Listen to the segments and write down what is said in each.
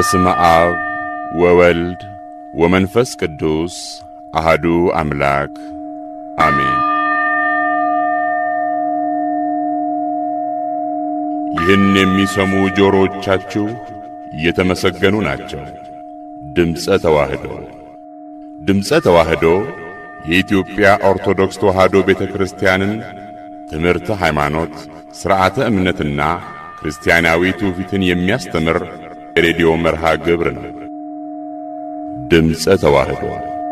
በስመ አብ ወወልድ ወመንፈስ ቅዱስ አህዱ አምላክ አሜን። ይህን የሚሰሙ ጆሮዎቻችሁ የተመሰገኑ ናቸው። ድምፀ ተዋህዶ ድምፀ ተዋህዶ የኢትዮጵያ ኦርቶዶክስ ተዋህዶ ቤተ ክርስቲያንን ትምህርተ ሃይማኖት፣ ሥርዓተ እምነትና ክርስቲያናዊ ትውፊትን የሚያስተምር የሬዲዮ መርሃ ግብር ነው። ድምፀ ተዋህዶ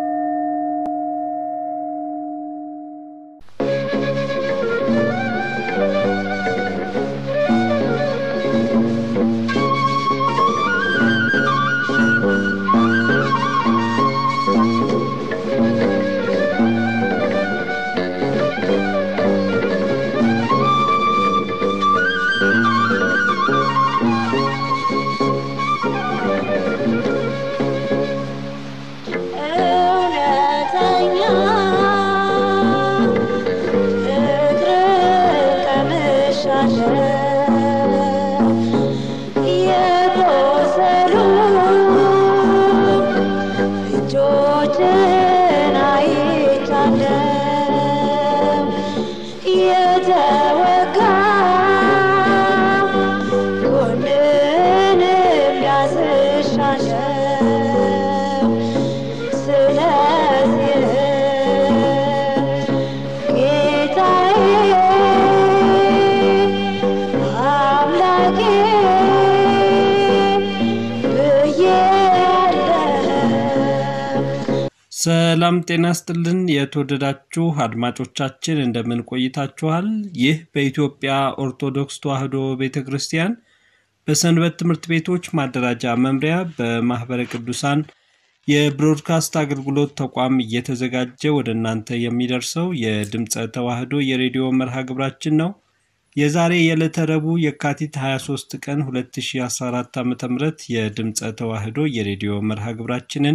ሰላም ጤና ስጥልን። የተወደዳችሁ አድማጮቻችን እንደምን ቆይታችኋል? ይህ በኢትዮጵያ ኦርቶዶክስ ተዋሕዶ ቤተ ክርስቲያን በሰንበት ትምህርት ቤቶች ማደራጃ መምሪያ በማኅበረ ቅዱሳን የብሮድካስት አገልግሎት ተቋም እየተዘጋጀ ወደ እናንተ የሚደርሰው የድምፀ ተዋሕዶ የሬዲዮ መርሃ ግብራችን ነው። የዛሬ የዕለተ ረቡዕ የካቲት 23 ቀን 2014 ዓ ም የድምፀ ተዋሕዶ የሬዲዮ መርሃ ግብራችንን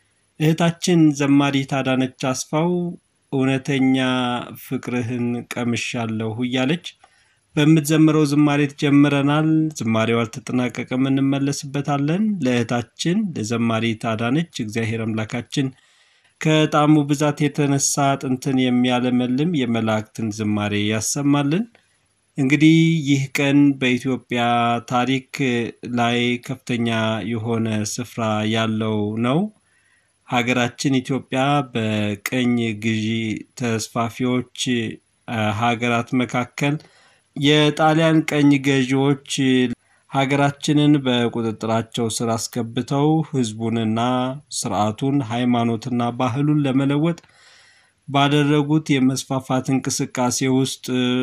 እህታችን ዘማሪት አዳነች አስፋው እውነተኛ ፍቅርህን ቀምሻለሁ እያለች በምትዘምረው ዝማሬት ጀምረናል። ዝማሬው አልተጠናቀቀም፣ እንመለስበታለን። ለእህታችን ለዘማሪት አዳነች እግዚአብሔር አምላካችን ከጣዕሙ ብዛት የተነሳ ጥንትን የሚያለመልም የመላእክትን ዝማሬ ያሰማልን። እንግዲህ ይህ ቀን በኢትዮጵያ ታሪክ ላይ ከፍተኛ የሆነ ስፍራ ያለው ነው። ሀገራችን ኢትዮጵያ በቀኝ ግዢ ተስፋፊዎች ሀገራት መካከል የጣሊያን ቀኝ ገዢዎች ሀገራችንን በቁጥጥራቸው ስር አስገብተው ሕዝቡንና ስርዓቱን ሃይማኖትና ባህሉን ለመለወጥ ባደረጉት የመስፋፋት እንቅስቃሴ ውስጥ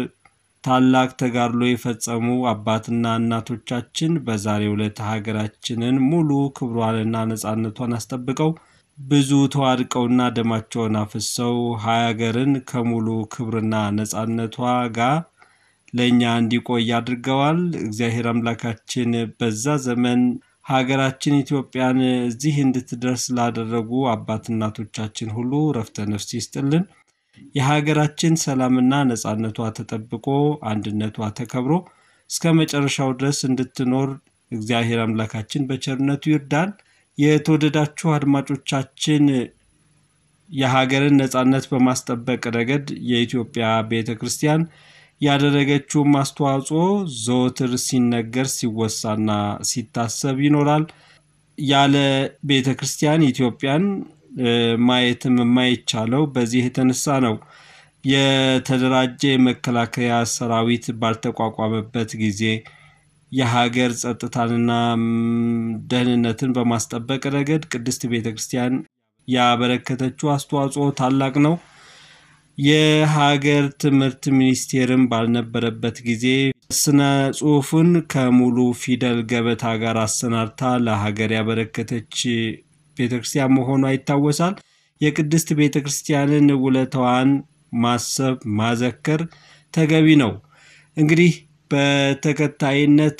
ታላቅ ተጋድሎ የፈጸሙ አባትና እናቶቻችን በዛሬው ዕለት ሀገራችንን ሙሉ ክብሯንና ነፃነቷን አስጠብቀው ብዙ ተዋድቀውና ደማቸውን አፍሰው ሀገርን ከሙሉ ክብርና ነፃነቷ ጋር ለእኛ እንዲቆይ አድርገዋል። እግዚአብሔር አምላካችን በዛ ዘመን ሀገራችን ኢትዮጵያን እዚህ እንድትደርስ ላደረጉ አባት እናቶቻችን ሁሉ ረፍተ ነፍስ ይስጥልን። የሀገራችን ሰላምና ነፃነቷ ተጠብቆ አንድነቷ ተከብሮ እስከ መጨረሻው ድረስ እንድትኖር እግዚአብሔር አምላካችን በቸርነቱ ይርዳን። የተወደዳችሁ አድማጮቻችን የሀገርን ነፃነት በማስጠበቅ ረገድ የኢትዮጵያ ቤተ ክርስቲያን ያደረገችውም አስተዋጽኦ ዘወትር ሲነገር ሲወሳና ሲታሰብ ይኖራል። ያለ ቤተ ክርስቲያን ኢትዮጵያን ማየትም የማይቻለው በዚህ የተነሳ ነው። የተደራጀ የመከላከያ ሰራዊት ባልተቋቋመበት ጊዜ የሀገር ጸጥታንና ደህንነትን በማስጠበቅ ረገድ ቅድስት ቤተ ክርስቲያን ያበረከተችው አስተዋጽኦ ታላቅ ነው። የሀገር ትምህርት ሚኒስቴርም ባልነበረበት ጊዜ ስነ ጽሑፍን ከሙሉ ፊደል ገበታ ጋር አሰናድታ ለሀገር ያበረከተች ቤተ ክርስቲያን መሆኗ ይታወሳል። የቅድስት ቤተ ክርስቲያንን ውለታዋን ማሰብ ማዘከር ተገቢ ነው። እንግዲህ በተከታይነት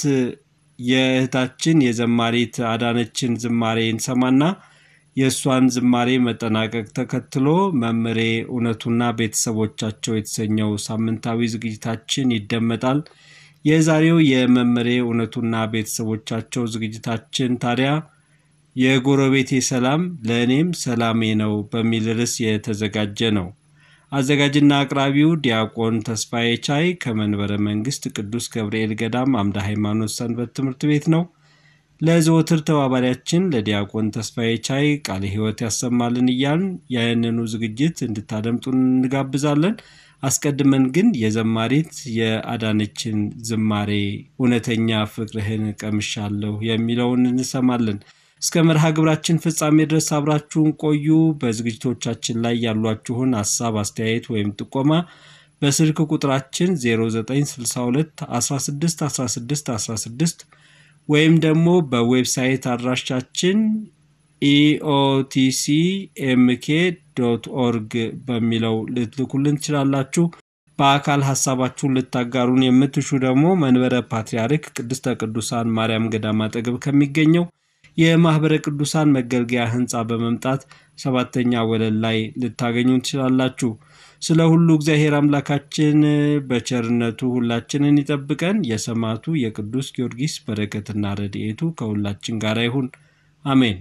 የእህታችን የዘማሪት አዳነችን ዝማሬ እንሰማና የእሷን ዝማሬ መጠናቀቅ ተከትሎ መምሬ እውነቱና ቤተሰቦቻቸው የተሰኘው ሳምንታዊ ዝግጅታችን ይደመጣል። የዛሬው የመመሬ እውነቱና ቤተሰቦቻቸው ዝግጅታችን ታዲያ የጎረቤቴ ሰላም ለእኔም ሰላሜ ነው በሚል ርዕስ የተዘጋጀ ነው። አዘጋጅና አቅራቢው ዲያቆን ተስፋዬ ቻይ ከመንበረ መንግስት ቅዱስ ገብርኤል ገዳም አምደ ሃይማኖት ሰንበት ትምህርት ቤት ነው። ለዘወትር ተባባሪያችን ለዲያቆን ተስፋዬ ቻይ ቃለ ሕይወት ያሰማልን እያልን ያንኑ ዝግጅት እንድታደምጡን እንጋብዛለን። አስቀድመን ግን የዘማሪት የአዳነችን ዝማሬ እውነተኛ ፍቅርህን ቀምሻለሁ የሚለውን እንሰማለን። እስከ መርሃ ግብራችን ፍጻሜ ድረስ አብራችሁን ቆዩ። በዝግጅቶቻችን ላይ ያሏችሁን ሀሳብ፣ አስተያየት ወይም ጥቆማ በስልክ ቁጥራችን 0962 16 16 16 ወይም ደግሞ በዌብሳይት አድራሻችን ኢኦቲሲ ኤምኬ ዶት ኦርግ በሚለው ልትልኩልን ትችላላችሁ። በአካል ሀሳባችሁን ልታጋሩን የምትሹ ደግሞ መንበረ ፓትርያርክ ቅድስተ ቅዱሳን ማርያም ገዳም አጠገብ ከሚገኘው የማኅበረ ቅዱሳን መገልገያ ሕንፃ በመምጣት ሰባተኛ ወለል ላይ ልታገኙ ትችላላችሁ። ስለ ሁሉ እግዚአብሔር አምላካችን በቸርነቱ ሁላችንን ይጠብቀን። የሰማዕቱ የቅዱስ ጊዮርጊስ በረከትና ረድኤቱ ከሁላችን ጋር ይሁን፣ አሜን።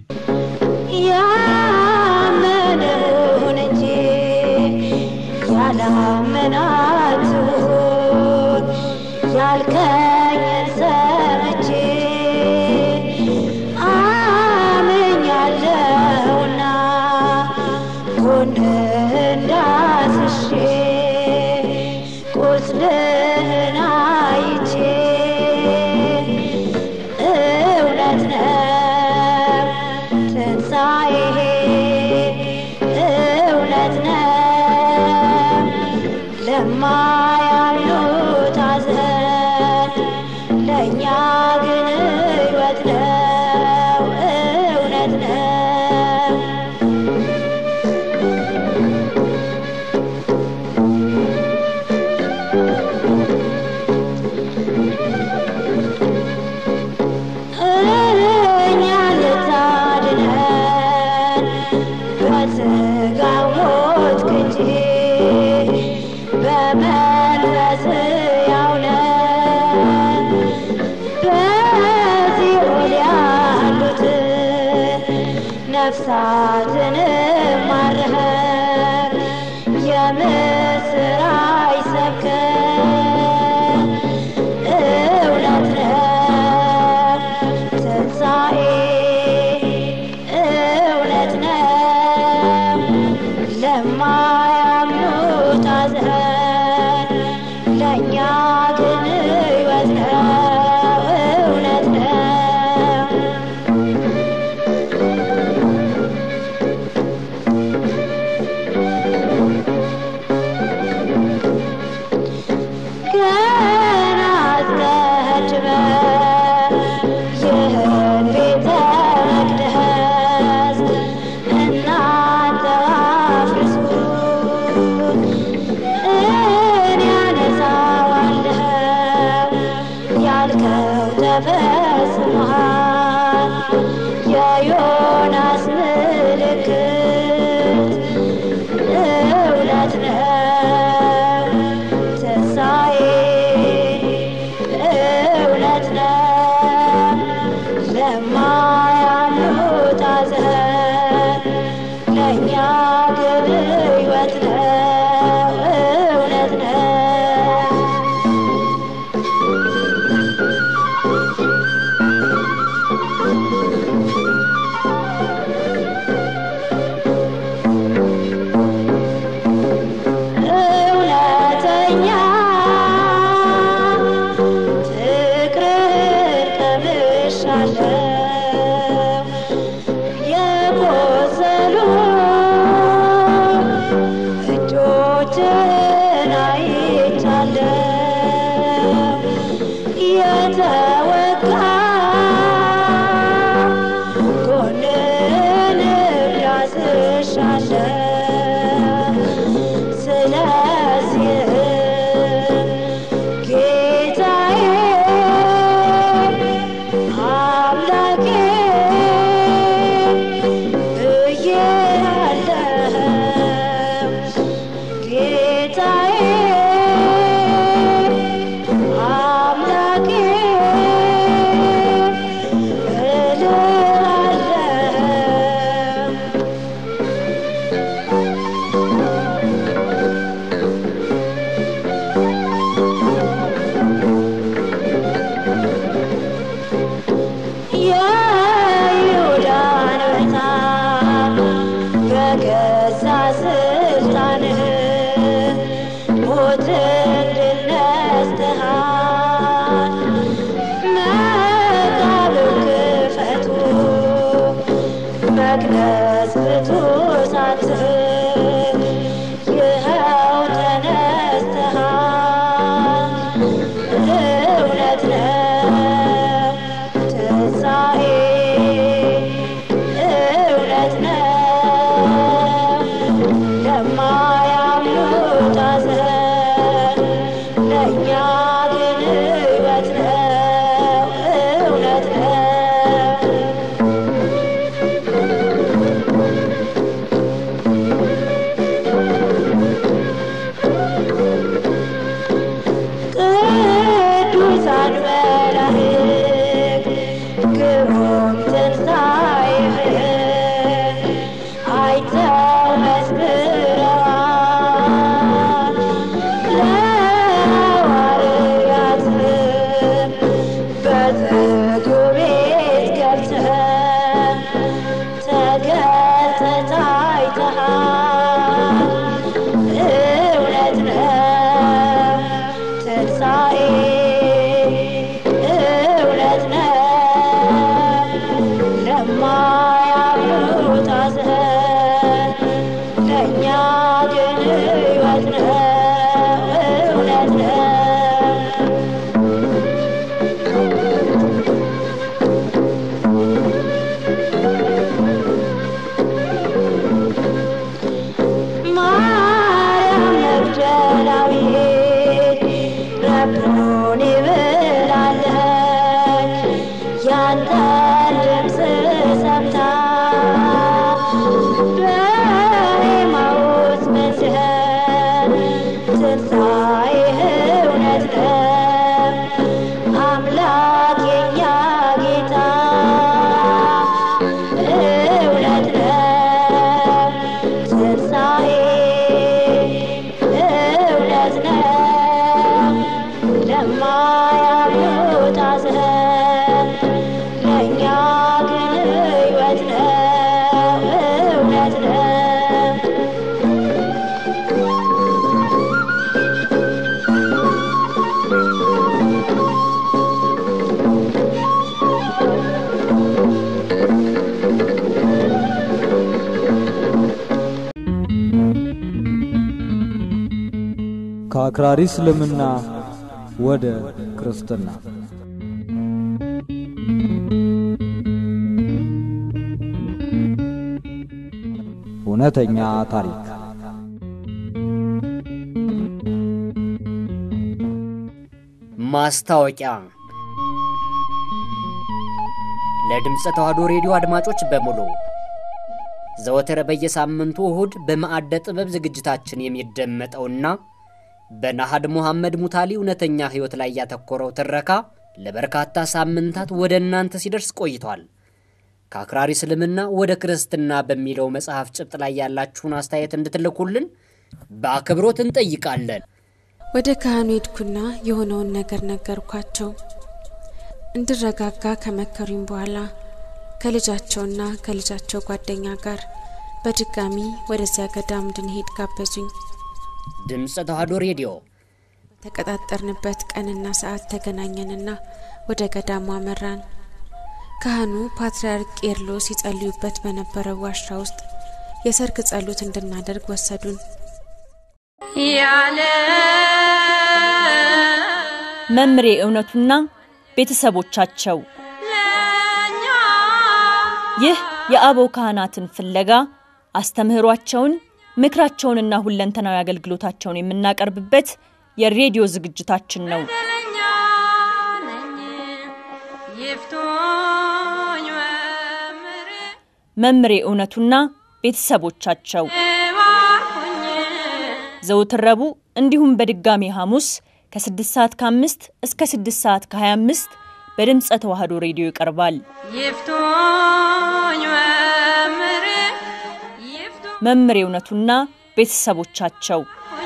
ያመነውን እንጂ ያላመናችሁት ያልከኝን ሰምቼ አምኛለሁና ጎንህን ዳስሼ ቁስልህን አይቼ እውነት ነው ትንሣኤ እውነት ነው ለማያምኑት ሐዘን ለእኛ ግን ሕይወት ነው እውነት ነው እኛ ልታድነን በሥጋ ሞት እንጂ በመንፈስ ሕያው ነን። በሲኦል ያሉትን ነፍሳትን ማረኸን የምስራች ሰብከን እውነት ነው ትንሣኤ እውነት ነው ለማያምኑት ሐዘን ለእኛ ግን ሕይወት ነው እውነት ነው መግለጽ ብቱ ሳትል ይኸው ተነስተሃል እውነት ነው ትንሣኤ እውነት ነው ለማያምኑት ሐዘን ለእኛ ግን ሕይወት ነው እውነት ነው ቅዱሳን መላእክት ግሩም ትንሣኤህን አይተው መስክረዋል። ለሐዋርያትም በዝግው ቤት ገብተህ ተገልጠህ ታይተሃል። እውነት ነው ትንሣኤ እውነት ነው ለማያምኑት ሐዘን ለእኛ ግን ሕይወት ነው እውነት ነው ማርያም መግደላዊት ረቡኒ ብላለች ያንተን ድምፅ ሰምታ በኤማሁስ መንደር ትንሣኤህ እውነት ነው አምላክ የኛ ጌታ እውነት ነው ትንሣኤ እውነት ነው ለማያምኑት ሐዘን ለእኛ ግን ሕይወት ነው እውነት ነው ከአክራሪ እስልምና ወደ ክርስትና እውነተኛ ታሪክ ማስታወቂያ ለድምፀ ተዋሕዶ ሬዲዮ አድማጮች በሙሉ ዘወትር በየሳምንቱ እሁድ በማዕደ ጥበብ ዝግጅታችን የሚደመጠውና በናሃድ ሙሐመድ ሙታሊ እውነተኛ ሕይወት ላይ ያተኮረው ትረካ ለበርካታ ሳምንታት ወደ እናንተ ሲደርስ ቆይቷል። ከአክራሪ እስልምና ወደ ክርስትና በሚለው መጽሐፍ ጭብጥ ላይ ያላችሁን አስተያየት እንድትልኩልን በአክብሮት እንጠይቃለን። ወደ ካህኑ ሄድኩና የሆነውን ነገር ነገርኳቸው። እንድረጋጋ ከመከሩኝ በኋላ ከልጃቸውና ከልጃቸው ጓደኛ ጋር በድጋሚ ወደዚያ ገዳም እንድንሄድ ጋበዙኝ። ድምፀ ተዋሕዶ ሬዲዮ ተቀጣጠርንበት ቀንና ሰዓት ተገናኘንና ወደ ገዳሙ አመራን። ካህኑ ፓትርያርክ ቄርሎስ ሲጸልዩበት በነበረው ዋሻ ውስጥ የሰርክ ጸሎት እንድናደርግ ወሰዱን። መምሬ እውነቱና ቤተሰቦቻቸው ይህ የአበው ካህናትን ፍለጋ አስተምህሯቸውን ምክራቸውንና ሁለንተናዊ አገልግሎታቸውን የምናቀርብበት የሬዲዮ ዝግጅታችን ነው። መምሬ እውነቱና ቤተሰቦቻቸው ዘወትር ረቡዕ እንዲሁም በድጋሚ ሐሙስ ከ6 ሰዓት ከ5 እስከ 6 ሰዓት ከ25 በድምፀ ተዋሕዶ ሬዲዮ ይቀርባል። መምሬ እውነቱና ቤተሰቦቻቸው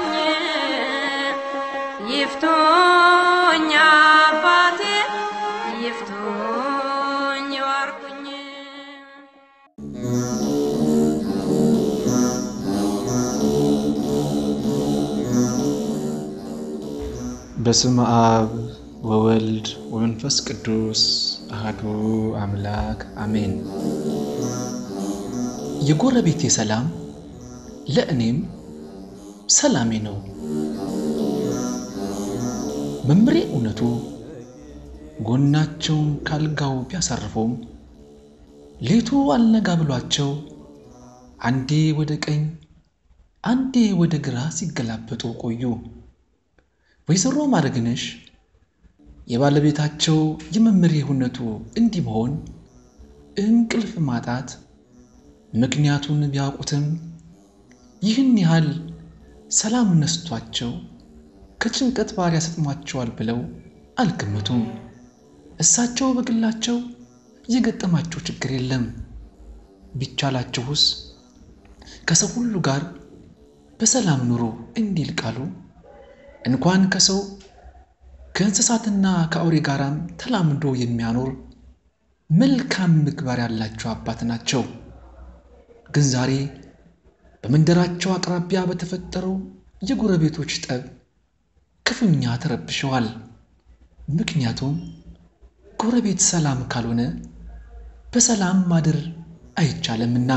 ይፍቶኝ አባቴ ይፍቶኝ ዋርኩኝ በስም አብ ወወልድ ወመንፈስ ቅዱስ አህዱ አምላክ አሜን። የጎረቤቴ ሰላም ለእኔም ሰላሜ ነው። መምሬ እውነቱ ጎናቸውን ካልጋው ቢያሳርፈውም ሌቱ አልነጋ ብሏቸው አንዴ ወደ ቀኝ አንዴ ወደ ግራ ሲገላበጡ ቆዩ። ወይዘሮ ማድረግነሽ የባለቤታቸው የመምሬ እውነቱ እንዲህ መሆን እንቅልፍ ማጣት ምክንያቱን ቢያውቁትም ይህን ያህል ሰላም ነስቷቸው ከጭንቀት ባር ያሰጥሟቸዋል ብለው አልገመቱም። እሳቸው በግላቸው የገጠማቸው ችግር የለም። ቢቻላቸውስ ከሰው ሁሉ ጋር በሰላም ኑሮ እንዲል ቃሉ እንኳን ከሰው ከእንስሳትና ከአውሬ ጋራም ተላምዶ የሚያኖር መልካም ምግባር ያላቸው አባት ናቸው። ግን ዛሬ በመንደራቸው አቅራቢያ በተፈጠረው የጎረቤቶች ጠብ ክፉኛ ተረብሸዋል። ምክንያቱም ጎረቤት ሰላም ካልሆነ በሰላም ማደር አይቻልምና።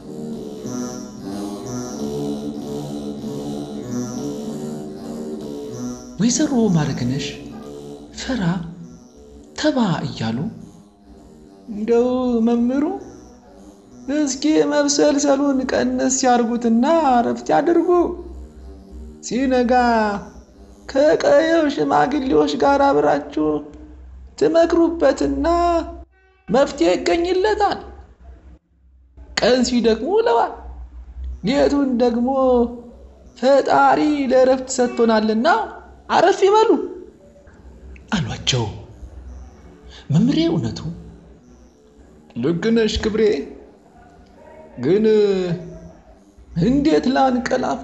ወይዘሮ ማድረግነሽ ፈራ ተባ እያሉ እንደው መምህሩ እስኪ መብሰልሰሉን ቀነስ ያርጉትና እረፍት ያድርጉ። ሲነጋ ከቀየው ሽማግሌዎች ጋር አብራችሁ ትመክሩበትና መፍትሄ ይገኝለታል። ቀን ሲደክሙ ውለዋል፣ ሌቱን ደግሞ ፈጣሪ ለእረፍት ሰጥቶናልና አረፍ ይበሉ አሏቸው። መምሬ እውነቱ ልክ ነሽ ክብሬ፣ ግን እንዴት ላንቀላፋ?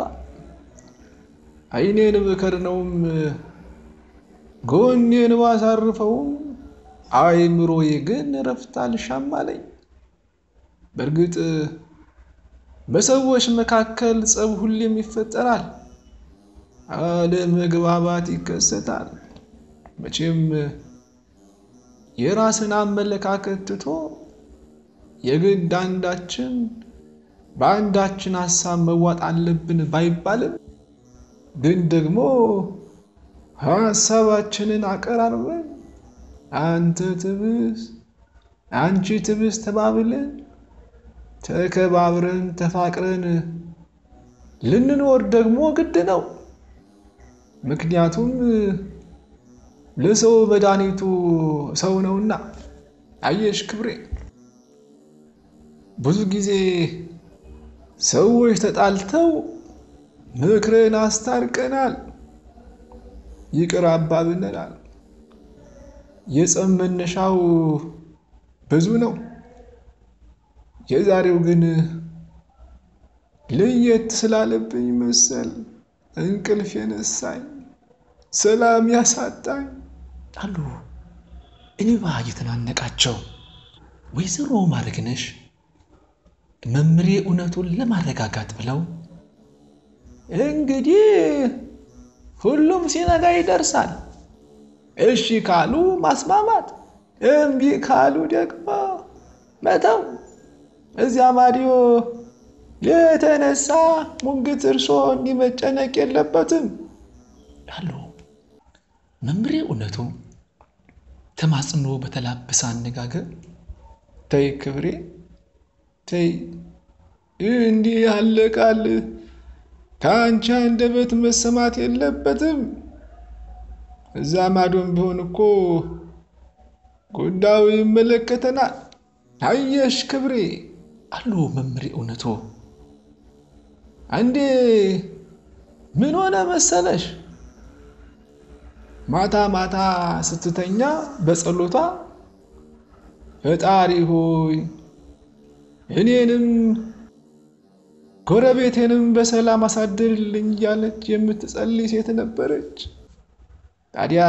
አይኔን ብከድነውም ጎኔን ባሳርፈውም አይምሮዬ ግን እረፍት አልሻም አለኝ። በእርግጥ በሰዎች መካከል ጸብ ሁሌም ይፈጠራል፣ አለመግባባት ይከሰታል። መቼም የራስን አመለካከት ትቶ የግድ አንዳችን በአንዳችን ሀሳብ መዋጥ አለብን ባይባልም ግን ደግሞ ሀሳባችንን አቀራርበን አንተ ትብስ አንቺ ትብስ ተባብለን ተከባብረን ተፋቅረን ልንኖር ደግሞ ግድ ነው። ምክንያቱም ለሰው መድኃኒቱ ሰው ነውና። አየሽ ክብሬ፣ ብዙ ጊዜ ሰዎች ተጣልተው ምክርን አስታርቀናል፣ ይቅር አባብለናል። የጸብ መነሻው ብዙ ነው። የዛሬው ግን ለየት ስላለብኝ መሰል እንቅልፍ የነሳኝ ሰላም ያሳጣኝ አሉ እንባ እየተናነቃቸው። ወይዘሮ ማድረግነሽ መምሬ እውነቱን ለማረጋጋት ብለው እንግዲህ ሁሉም ሲነጋ ይደርሳል። እሺ ካሉ ማስማማት፣ እምቢ ካሉ ደግሞ መተው። እዚያ ማዲዮ የተነሳ ሙግት እርሶ እንዲመጨነቅ የለበትም አሉ። መምሬ እውነቱ ተማጽኖ በተላበሰ አነጋገር ተይ ክብሬ ተይ፣ እንዲህ ያለ ቃል ከአንቺ አንደበት መሰማት የለበትም። እዛ ማዶም ቢሆን እኮ ጉዳዩ ይመለከተናል። አየሽ ክብሬ አሉ መምሬ እውነቱ። አንዴ ምን ሆነ መሰለሽ፣ ማታ ማታ ስትተኛ በጸሎቷ ፈጣሪ ሆይ እኔንም ጎረቤቴንም በሰላም አሳድርልኝ እያለች የምትጸልይ ሴት ነበረች። ታዲያ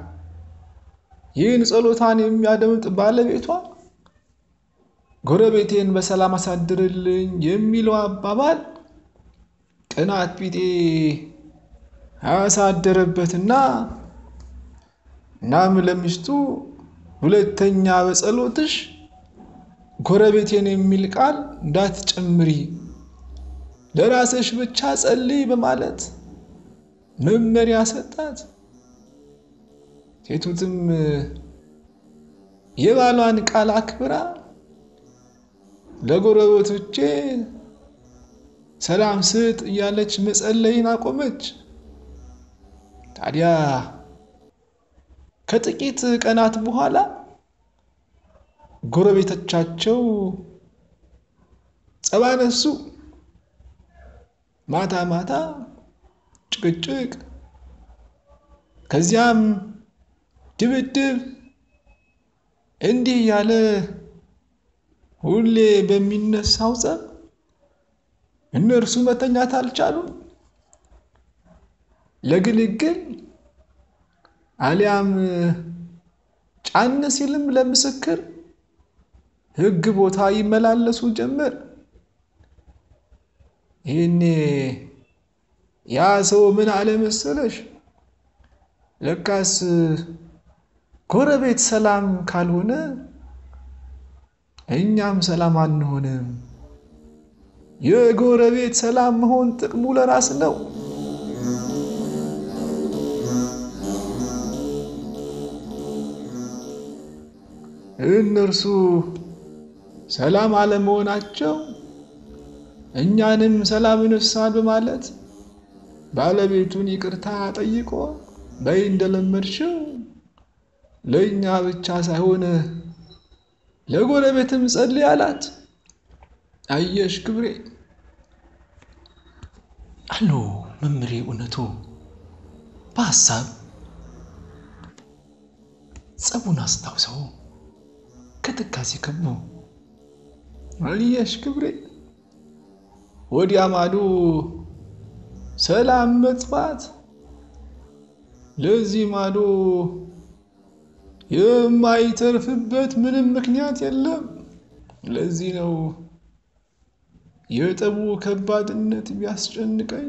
ይህን ጸሎታን የሚያደምጥ ባለቤቷ ጎረቤቴን በሰላም አሳድርልኝ የሚለው አባባል ቅናት ቢጤ አሳደረበትና እናም ለሚስቱ ሁለተኛ በጸሎትሽ ጎረቤቴን የሚል ቃል እንዳትጨምሪ ለራስሽ ብቻ ጸልይ በማለት መመሪያ ሰጣት። ሴቱትም የባሏን ቃል አክብራ ለጎረቤቶቼ ሰላም ስጥ እያለች መጸለይን አቆመች። ታዲያ ከጥቂት ቀናት በኋላ ጎረቤቶቻቸው ጸብ አነሱ። ማታ ማታ ጭቅጭቅ፣ ከዚያም ድብድብ፣ እንዲህ ያለ ሁሌ በሚነሳው ጸብ እነርሱ መተኛት አልቻሉም። ለግልግል አሊያም ጫን ሲልም ለምስክር ሕግ ቦታ ይመላለሱ ጀመር። ይህኔ ያ ሰው ምን አለ መሰለሽ? ለካስ ጎረቤት ሰላም ካልሆነ እኛም ሰላም አንሆንም። የጎረቤት ሰላም መሆን ጥቅሙ ለራስ ነው። እነርሱ ሰላም አለመሆናቸው እኛንም ሰላም ይነሳል በማለት ባለቤቱን ይቅርታ ጠይቆ በይ እንደለመድሽው ለእኛ ብቻ ሳይሆን ለጎረቤትም ጸልይ አላት። አየሽ ክብሬ አሎ መምሬ እውነቱ በሀሳብ ጸቡን አስታውሰው ከትካዜ ከቡ አየሽ ክብሬ ወዲያ ማዶ ሰላም መጥፋት ለዚህ ማዶ የማይተርፍበት ምንም ምክንያት የለም። ለዚህ ነው የጠቡ ከባድነት ቢያስጨንቀኝ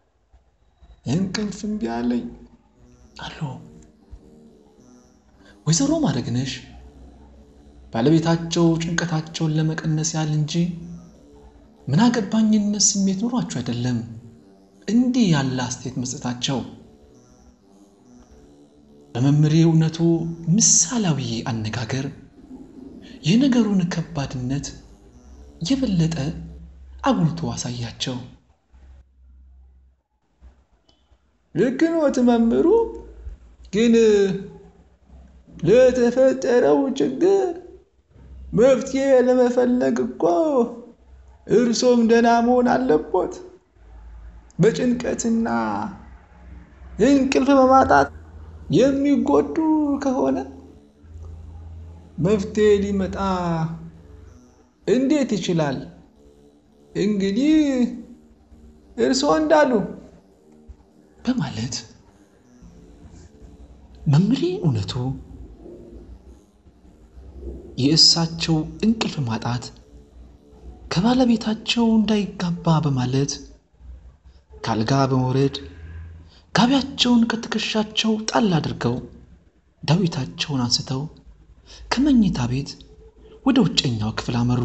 እንቅልፍ እምቢ አለኝ። አሎ ወይዘሮ ማድረግነሽ ባለቤታቸው ጭንቀታቸውን ለመቀነስ ያህል እንጂ ምን አገባኝነት ስሜት ኖሯቸው አይደለም እንዲህ ያለ አስተያየት መስጠታቸው። በመምሬ እውነቱ ምሳሌያዊ አነጋገር የነገሩን ከባድነት የበለጠ አጉልቶ አሳያቸው። ልክ ኖት መምህሩ፣ ግን ለተፈጠረው ችግር መፍትሄ ለመፈለግ እኮ እርሶም ደህና መሆን አለቦት። በጭንቀትና እንቅልፍ በማጣት የሚጎዱ ከሆነ መፍትሄ ሊመጣ እንዴት ይችላል? እንግዲህ እርስዎ እንዳሉ በማለት መምሬ እውነቱ የእሳቸው እንቅልፍ ማጣት ከባለቤታቸው እንዳይጋባ በማለት ካልጋ በመውረድ ጋቢያቸውን ከትከሻቸው ጣል አድርገው ዳዊታቸውን አንስተው ከመኝታ ቤት ወደ ውጨኛው ክፍል አመሩ።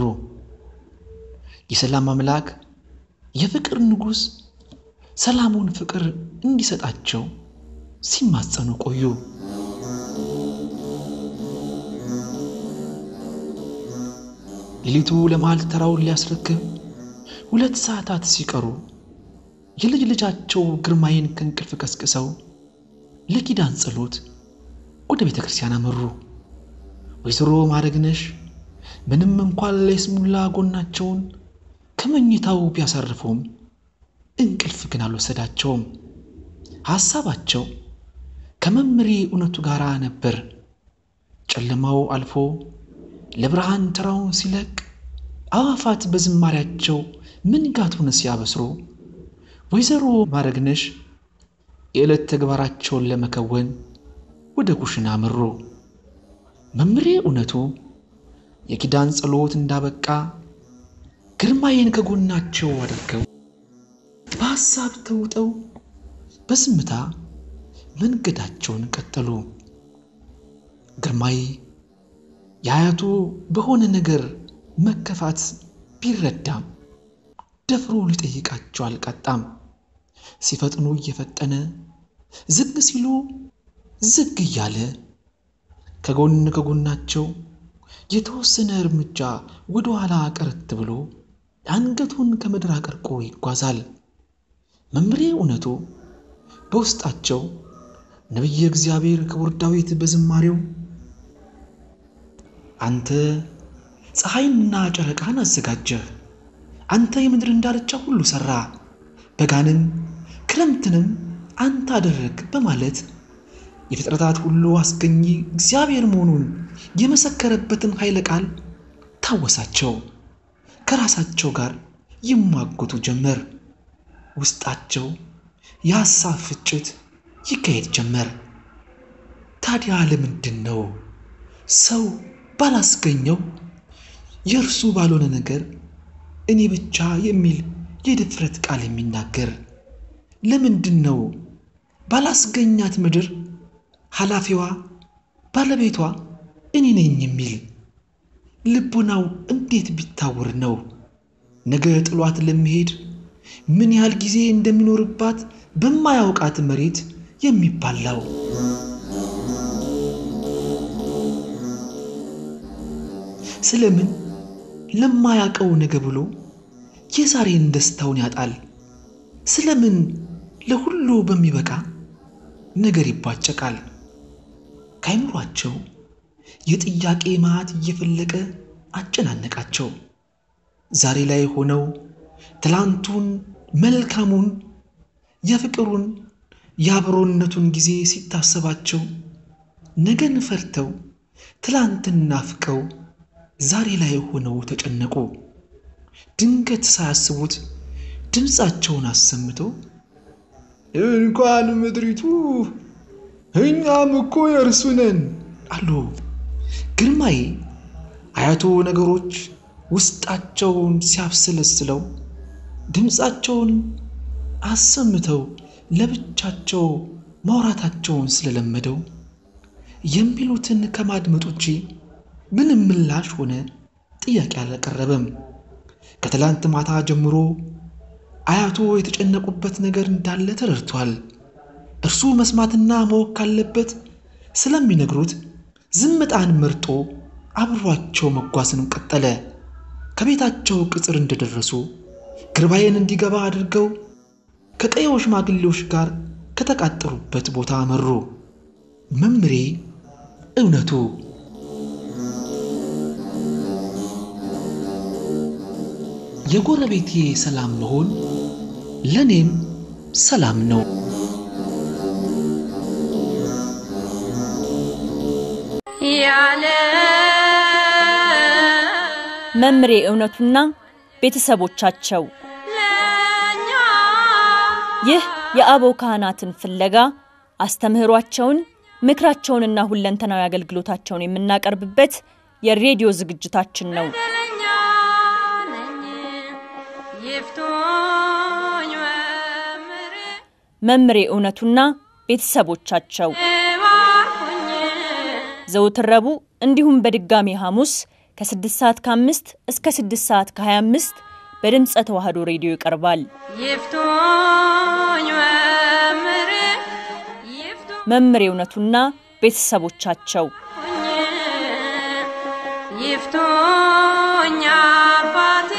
የሰላም አምላክ የፍቅር ንጉሥ ሰላሙን ፍቅር እንዲሰጣቸው ሲማጸኑ ቆዩ። ሌሊቱ ለመሃል ተራውን ሊያስረክብ ሁለት ሰዓታት ሲቀሩ የልጅ ልጃቸው ግርማዬን ከእንቅልፍ ቀስቅሰው ለኪዳን ጸሎት ወደ ቤተ ክርስቲያን አመሩ። ወይዘሮ ማድረግነሽ ምንም እንኳን ለይስሙላ ጎናቸውን ከመኝታው ቢያሳርፉም እንቅልፍ ግን አልወሰዳቸውም። ሐሳባቸው ከመምሬ እውነቱ ጋር ነበር። ጨለማው አልፎ ለብርሃን ተራውን ሲለቅ አዋፋት በዝማሪያቸው ምንጋቱን ሲያበስሩ ወይዘሮ ማድረግነሽ የዕለት ተግባራቸውን ለመከወን ወደ ኩሽና አመሩ። መምሬ እውነቱ የኪዳን ጸሎት እንዳበቃ ግርማዬን ከጎናቸው አድርገው በሐሳብ ተውጠው በዝምታ መንገዳቸውን ቀጠሉ። ግርማዬ የአያቱ በሆነ ነገር መከፋት ቢረዳም ደፍሮ ሊጠይቃቸው አልቃጣም። ሲፈጥኑ እየፈጠነ ዝግ ሲሉ ዝግ እያለ ከጎን ከጎናቸው የተወሰነ እርምጃ ወደ ኋላ ቀረት ብሎ አንገቱን ከምድር አቀርቆ ይጓዛል። መምሬ እውነቱ በውስጣቸው ነቢየ እግዚአብሔር ክቡር ዳዊት በዝማሬው አንተ ፀሐይንና ጨረቃን አዘጋጀህ፣ አንተ የምድርን ዳርቻ ሁሉ ሠራ፣ በጋንም ክረምትንም አንተ አደረግ በማለት የፍጥረታት ሁሉ አስገኚ እግዚአብሔር መሆኑን የመሰከረበትን ኃይለ ቃል ታወሳቸው። ከራሳቸው ጋር ይሟገቱ ጀመር። ውስጣቸው የሐሳብ ፍጭት ይካሄድ ጀመር። ታዲያ ለምንድን ነው ሰው ባላስገኘው የእርሱ ባልሆነ ነገር እኔ ብቻ የሚል የድፍረት ቃል የሚናገር? ለምንድን ነው ባላስገኛት ምድር ኃላፊዋ ባለቤቷ እኔ ነኝ የሚል? ልቡናው እንዴት ቢታወር ነው ነገ ጥሏት ለመሄድ ምን ያህል ጊዜ እንደሚኖርባት በማያውቃት መሬት የሚባላው? ስለምን ለማያውቀው ነገ ብሎ የዛሬን ደስታውን ያጣል? ስለምን ለሁሉ በሚበቃ ነገር ይቧጨቃል? ከአይምሯቸው የጥያቄ መዓት እየፈለቀ አጨናነቃቸው። ዛሬ ላይ ሆነው ትላንቱን መልካሙን የፍቅሩን የአብሮነቱን ጊዜ ሲታሰባቸው ነገን ፈርተው ትላንትን ናፍቀው ዛሬ ላይ ሆነው ተጨነቁ። ድንገት ሳያስቡት ድምፃቸውን አሰምተው እንኳን ምድሪቱ እኛም እኮ የእርሱ ነን አሉ። ግርማዬ አያቶ ነገሮች ውስጣቸውን ሲያብሰለስለው ድምፃቸውን አሰምተው ለብቻቸው ማውራታቸውን ስለለመደው የሚሉትን ከማድመጥ ውጪ ምንም ምላሽ ሆነ ጥያቄ አላቀረበም። ከትላንት ማታ ጀምሮ አያቶ የተጨነቁበት ነገር እንዳለ ተረድቷል። እርሱ መስማትና ማወቅ ካለበት ስለሚነግሩት ዝምጣን መርጦ አብሯቸው መጓዝንም ቀጠለ። ከቤታቸው ቅጽር እንደደረሱ ግርባዬን እንዲገባ አድርገው ከቀየው ሽማግሌዎች ጋር ከተቃጠሩበት ቦታ አመሩ። መምሬ እውነቱ የጎረቤቴ ሰላም መሆን ለእኔም ሰላም ነው። ያለ መምሬ እውነቱና ቤተሰቦቻቸው ለኛ ይህ የአበው ካህናትን ፍለጋ አስተምህሯቸውን ምክራቸውንና ሁለንተናዊ አገልግሎታቸውን የምናቀርብበት የሬዲዮ ዝግጅታችን ነው። በደለኛ ነኝ ይፍቱኝ መምሬ መምሬ እውነቱና ቤተሰቦቻቸው ባርኩኝ ዘወትር ረቡዕ እንዲሁም በድጋሚ ሐሙስ ከ6 ሰዓት ከ5 እስከ 6 ሰዓት ከ25 በድምፀ ተዋህዶ ሬዲዮ ይቀርባል። ይፍቱኝ መምሬ ይፍቱኝ መምሬ እውነቱና ቤተሰቦቻቸው ይፍቱኝ አባቴ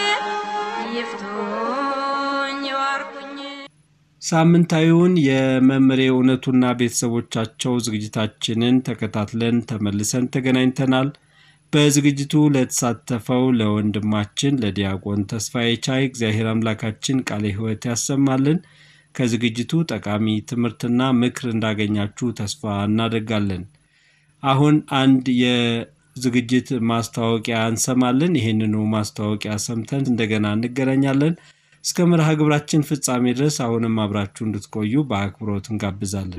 ይፍቱኝ ባርኩኝ ሳምንታዊውን የመምሬ እውነቱና ቤተሰቦቻቸው ዝግጅታችንን ተከታትለን ተመልሰን ተገናኝተናል። በዝግጅቱ ለተሳተፈው ለወንድማችን ለዲያቆን ተስፋዬ ቻይ እግዚአብሔር አምላካችን ቃለ ሕይወት ያሰማልን። ከዝግጅቱ ጠቃሚ ትምህርትና ምክር እንዳገኛችሁ ተስፋ እናደርጋለን። አሁን አንድ የዝግጅት ማስታወቂያ እንሰማለን። ይህንኑ ማስታወቂያ ሰምተን እንደገና እንገናኛለን። እስከ መርሃ ግብራችን ፍጻሜ ድረስ አሁንም አብራችሁ እንድትቆዩ በአክብሮት እንጋብዛለን።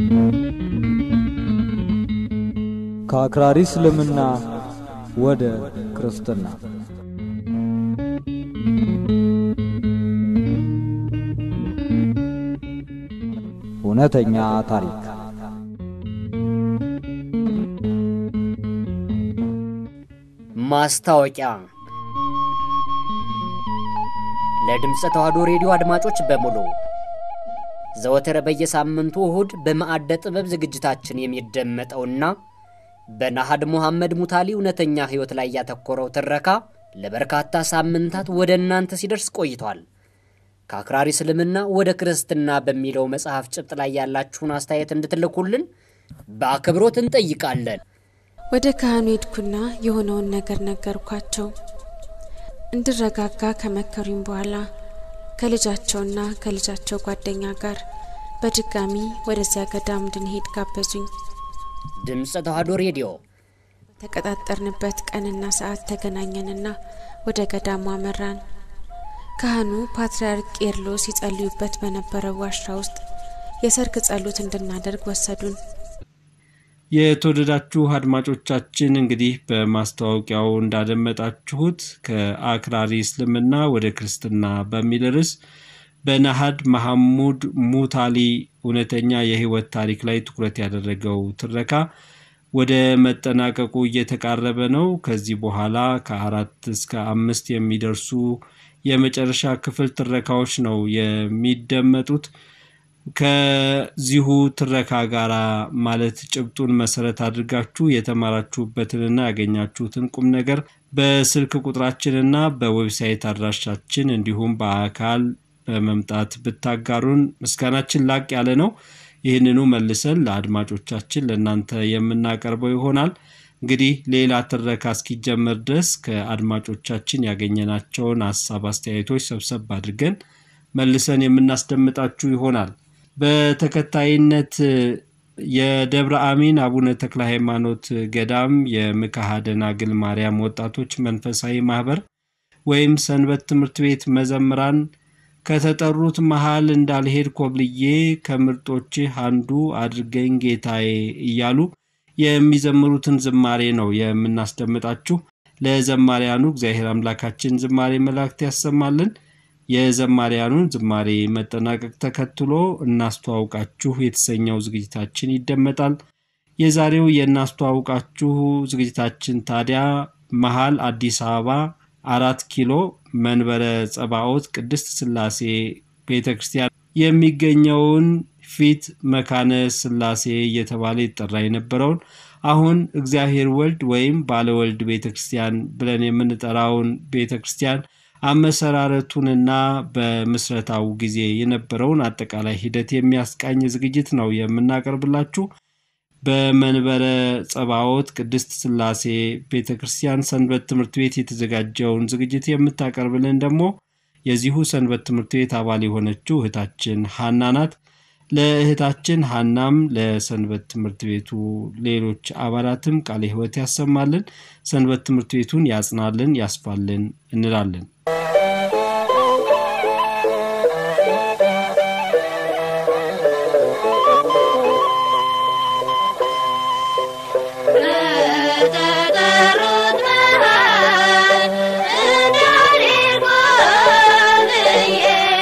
ከአክራሪ እስልምና ወደ ክርስትና እውነተኛ ታሪክ ማስታወቂያ ለድምፀ ተዋሕዶ ሬዲዮ አድማጮች በሙሉ ዘወትር በየሳምንቱ እሁድ በማዕደ ጥበብ ዝግጅታችን የሚደመጠውና በናሃድ ሙሐመድ ሙታሊ እውነተኛ ሕይወት ላይ ያተኮረው ትረካ ለበርካታ ሳምንታት ወደ እናንተ ሲደርስ ቆይቷል። ከአክራሪ እስልምና ወደ ክርስትና በሚለው መጽሐፍ ጭብጥ ላይ ያላችሁን አስተያየት እንድትልኩልን በአክብሮት እንጠይቃለን። ወደ ካህኑ ሄድኩና የሆነውን ነገር ነገርኳቸው። እንድረጋጋ ከመከሩኝ በኋላ ከልጃቸውና ከልጃቸው ጓደኛ ጋር በድጋሚ ወደዚያ ገዳም እንድንሄድ ጋበዙኝ። ድምፀ ተዋሕዶ ሬዲዮ ተቀጣጠርንበት ቀንና ሰዓት ተገናኘንና ወደ ገዳሙ አመራን። ካህኑ ፓትርያርክ ቄርሎስ ይጸልዩበት በነበረው ዋሻ ውስጥ የሰርክ ጸሎት እንድናደርግ ወሰዱን። የተወደዳችሁ አድማጮቻችን እንግዲህ በማስታወቂያው እንዳደመጣችሁት ከአክራሪ እስልምና ወደ ክርስትና በሚል ርዕስ በናሃድ መሐሙድ ሙታሊ እውነተኛ የሕይወት ታሪክ ላይ ትኩረት ያደረገው ትረካ ወደ መጠናቀቁ እየተቃረበ ነው። ከዚህ በኋላ ከአራት እስከ አምስት የሚደርሱ የመጨረሻ ክፍል ትረካዎች ነው የሚደመጡት። ከዚሁ ትረካ ጋር ማለት ጭብጡን መሰረት አድርጋችሁ የተማራችሁበትንና ያገኛችሁትን ቁም ነገር በስልክ ቁጥራችንና በዌብሳይት አድራሻችን እንዲሁም በአካል በመምጣት ብታጋሩን ምስጋናችን ላቅ ያለ ነው። ይህንኑ መልሰን ለአድማጮቻችን ለእናንተ የምናቀርበው ይሆናል። እንግዲህ ሌላ ትረካ እስኪጀመር ድረስ ከአድማጮቻችን ያገኘናቸውን ሀሳብ አስተያየቶች ሰብሰብ አድርገን መልሰን የምናስደምጣችሁ ይሆናል። በተከታይነት የደብረ አሚን አቡነ ተክለ ሃይማኖት ገዳም የምክሐ ደናግል ማርያም ወጣቶች መንፈሳዊ ማህበር ወይም ሰንበት ትምህርት ቤት መዘምራን ከተጠሩት መሃል እንዳልሄድ ኮብልዬ ከምርጦችህ አንዱ አድርገኝ ጌታዬ እያሉ የሚዘምሩትን ዝማሬ ነው የምናስደምጣችሁ። ለዘማሪያኑ እግዚአብሔር አምላካችን ዝማሬ መላእክት ያሰማልን። የዘማሪያኑን ዝማሬ መጠናቀቅ ተከትሎ እናስተዋውቃችሁ የተሰኘው ዝግጅታችን ይደመጣል። የዛሬው የእናስተዋውቃችሁ ዝግጅታችን ታዲያ መሀል አዲስ አበባ አራት ኪሎ መንበረ ጸባኦት ቅድስት ሥላሴ ቤተ ክርስቲያን የሚገኘውን ፊት መካነ ሥላሴ እየተባለ ይጠራ የነበረውን አሁን እግዚአብሔር ወልድ ወይም ባለወልድ ቤተ ክርስቲያን ብለን የምንጠራውን ቤተ ክርስቲያን አመሰራረቱንና በምስረታው ጊዜ የነበረውን አጠቃላይ ሂደት የሚያስቃኝ ዝግጅት ነው የምናቀርብላችሁ። በመንበረ ጸባኦት ቅድስት ሥላሴ ቤተ ክርስቲያን ሰንበት ትምህርት ቤት የተዘጋጀውን ዝግጅት የምታቀርብልን ደግሞ የዚሁ ሰንበት ትምህርት ቤት አባል የሆነችው እህታችን ሀና ናት። ለእህታችን ሀናም ለሰንበት ትምህርት ቤቱ ሌሎች አባላትም ቃለ ሕይወት ያሰማልን፣ ሰንበት ትምህርት ቤቱን ያጽናልን፣ ያስፋልን እንላለን። ከተጠሩት መሃል እንዳልሄድ ኮብልዬ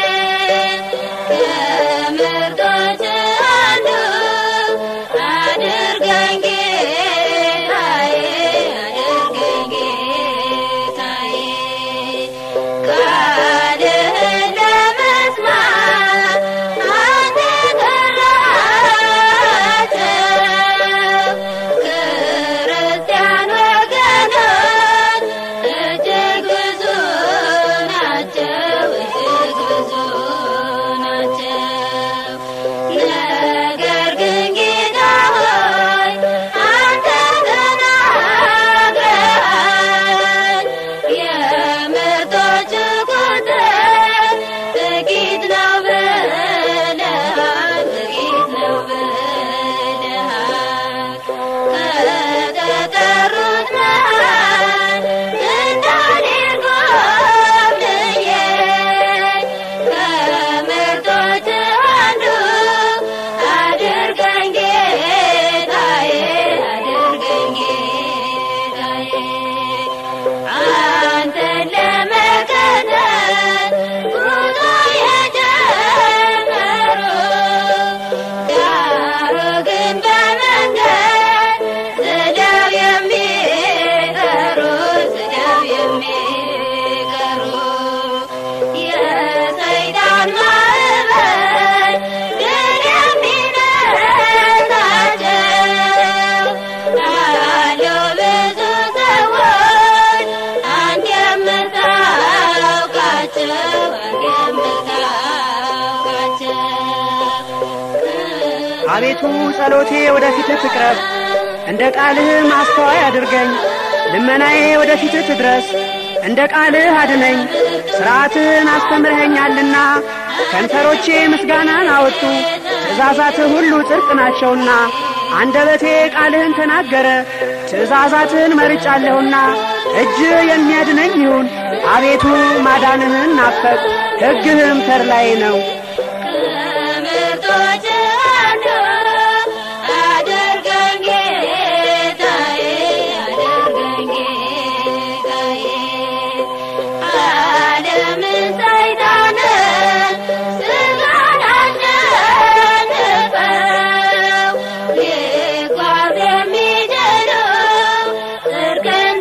ከምርጦች አንዱ አድርገኝ ጌታዬ፣ አድርገኝ ጌታዬ። አቤቱ ጸሎቴ ወደፊትህ ትቅረብ፣ እንደ ቃልህ ማስተዋይ አድርገኝ። ልመናዬ ወደፊትህ ትድረስ፣ እንደ ቃልህ አድነኝ። ሥርዓትህን አስተምረኸኛልና ከንፈሮቼ ምስጋናን አወጡ። ትእዛዛትህ ሁሉ ጽድቅ ናቸውና አንደበቴ ቃልህን ተናገረ። ትእዛዛትህን መርጫለሁና እጅ የሚያድነኝ ይሁን። አቤቱ ማዳንህን ናፈቅ፣ ሕግህም ተድላዬ ነው። ከምርጦች አንዱ አድርገኝ ጌታዬ፣ አድርገኝ ጌታዬ። ዓለምን ሰይጣንን ሥጋን አሸንፈው ሊጓዝ የሚችሉ ጽድቅን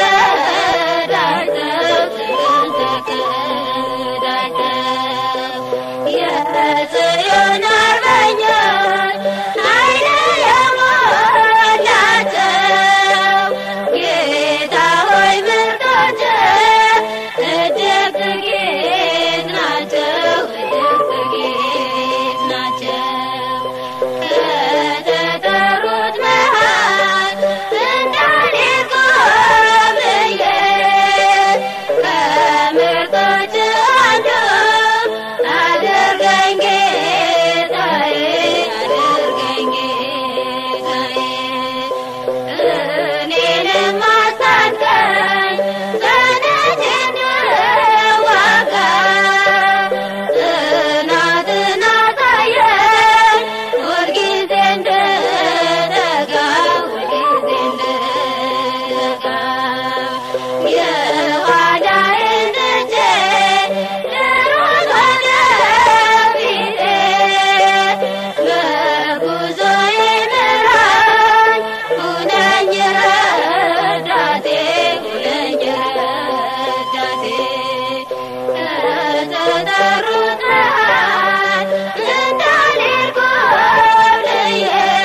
ተቀዳጅተው ጽድቅን ተቀዳጅተው የጽዮን አርበኞች ኃይል የሞላቸው ጌታ ሆይ ምርጦች እጅግ ጥቂት ናቸው፣ እጅግ ጥቂት ናቸው። ከተጠሩት መሃል እንዳልሄድ ኮብልዬ ከምርጦች አንዱ አድርገኝ ጌታዬ፣ አድርገኝ ጌታዬ። እኔንም አስታጥቀኝ ጸንቼ እንድዋጋ፣ ጽናትን አሳየኝ ሁልጊዜ እንድተጋ፣ ሁልጊዜ እንድተጋ። የኋላዬን ትቼ ልሩጥ ወደፊቴ፣ በጉዞዬ ምራኝ፣ ሁነኝ ረዳቴ፣ ሁነኝ ረዳቴ። ከተጠሩት መሃል እንዳልሄድ ኮብልዬ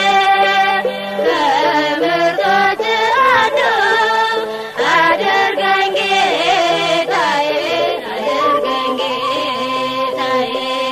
ከምርጦች አንዱ አድርገኝ ጌታዬ፣ አድርገኝ ጌታዬ።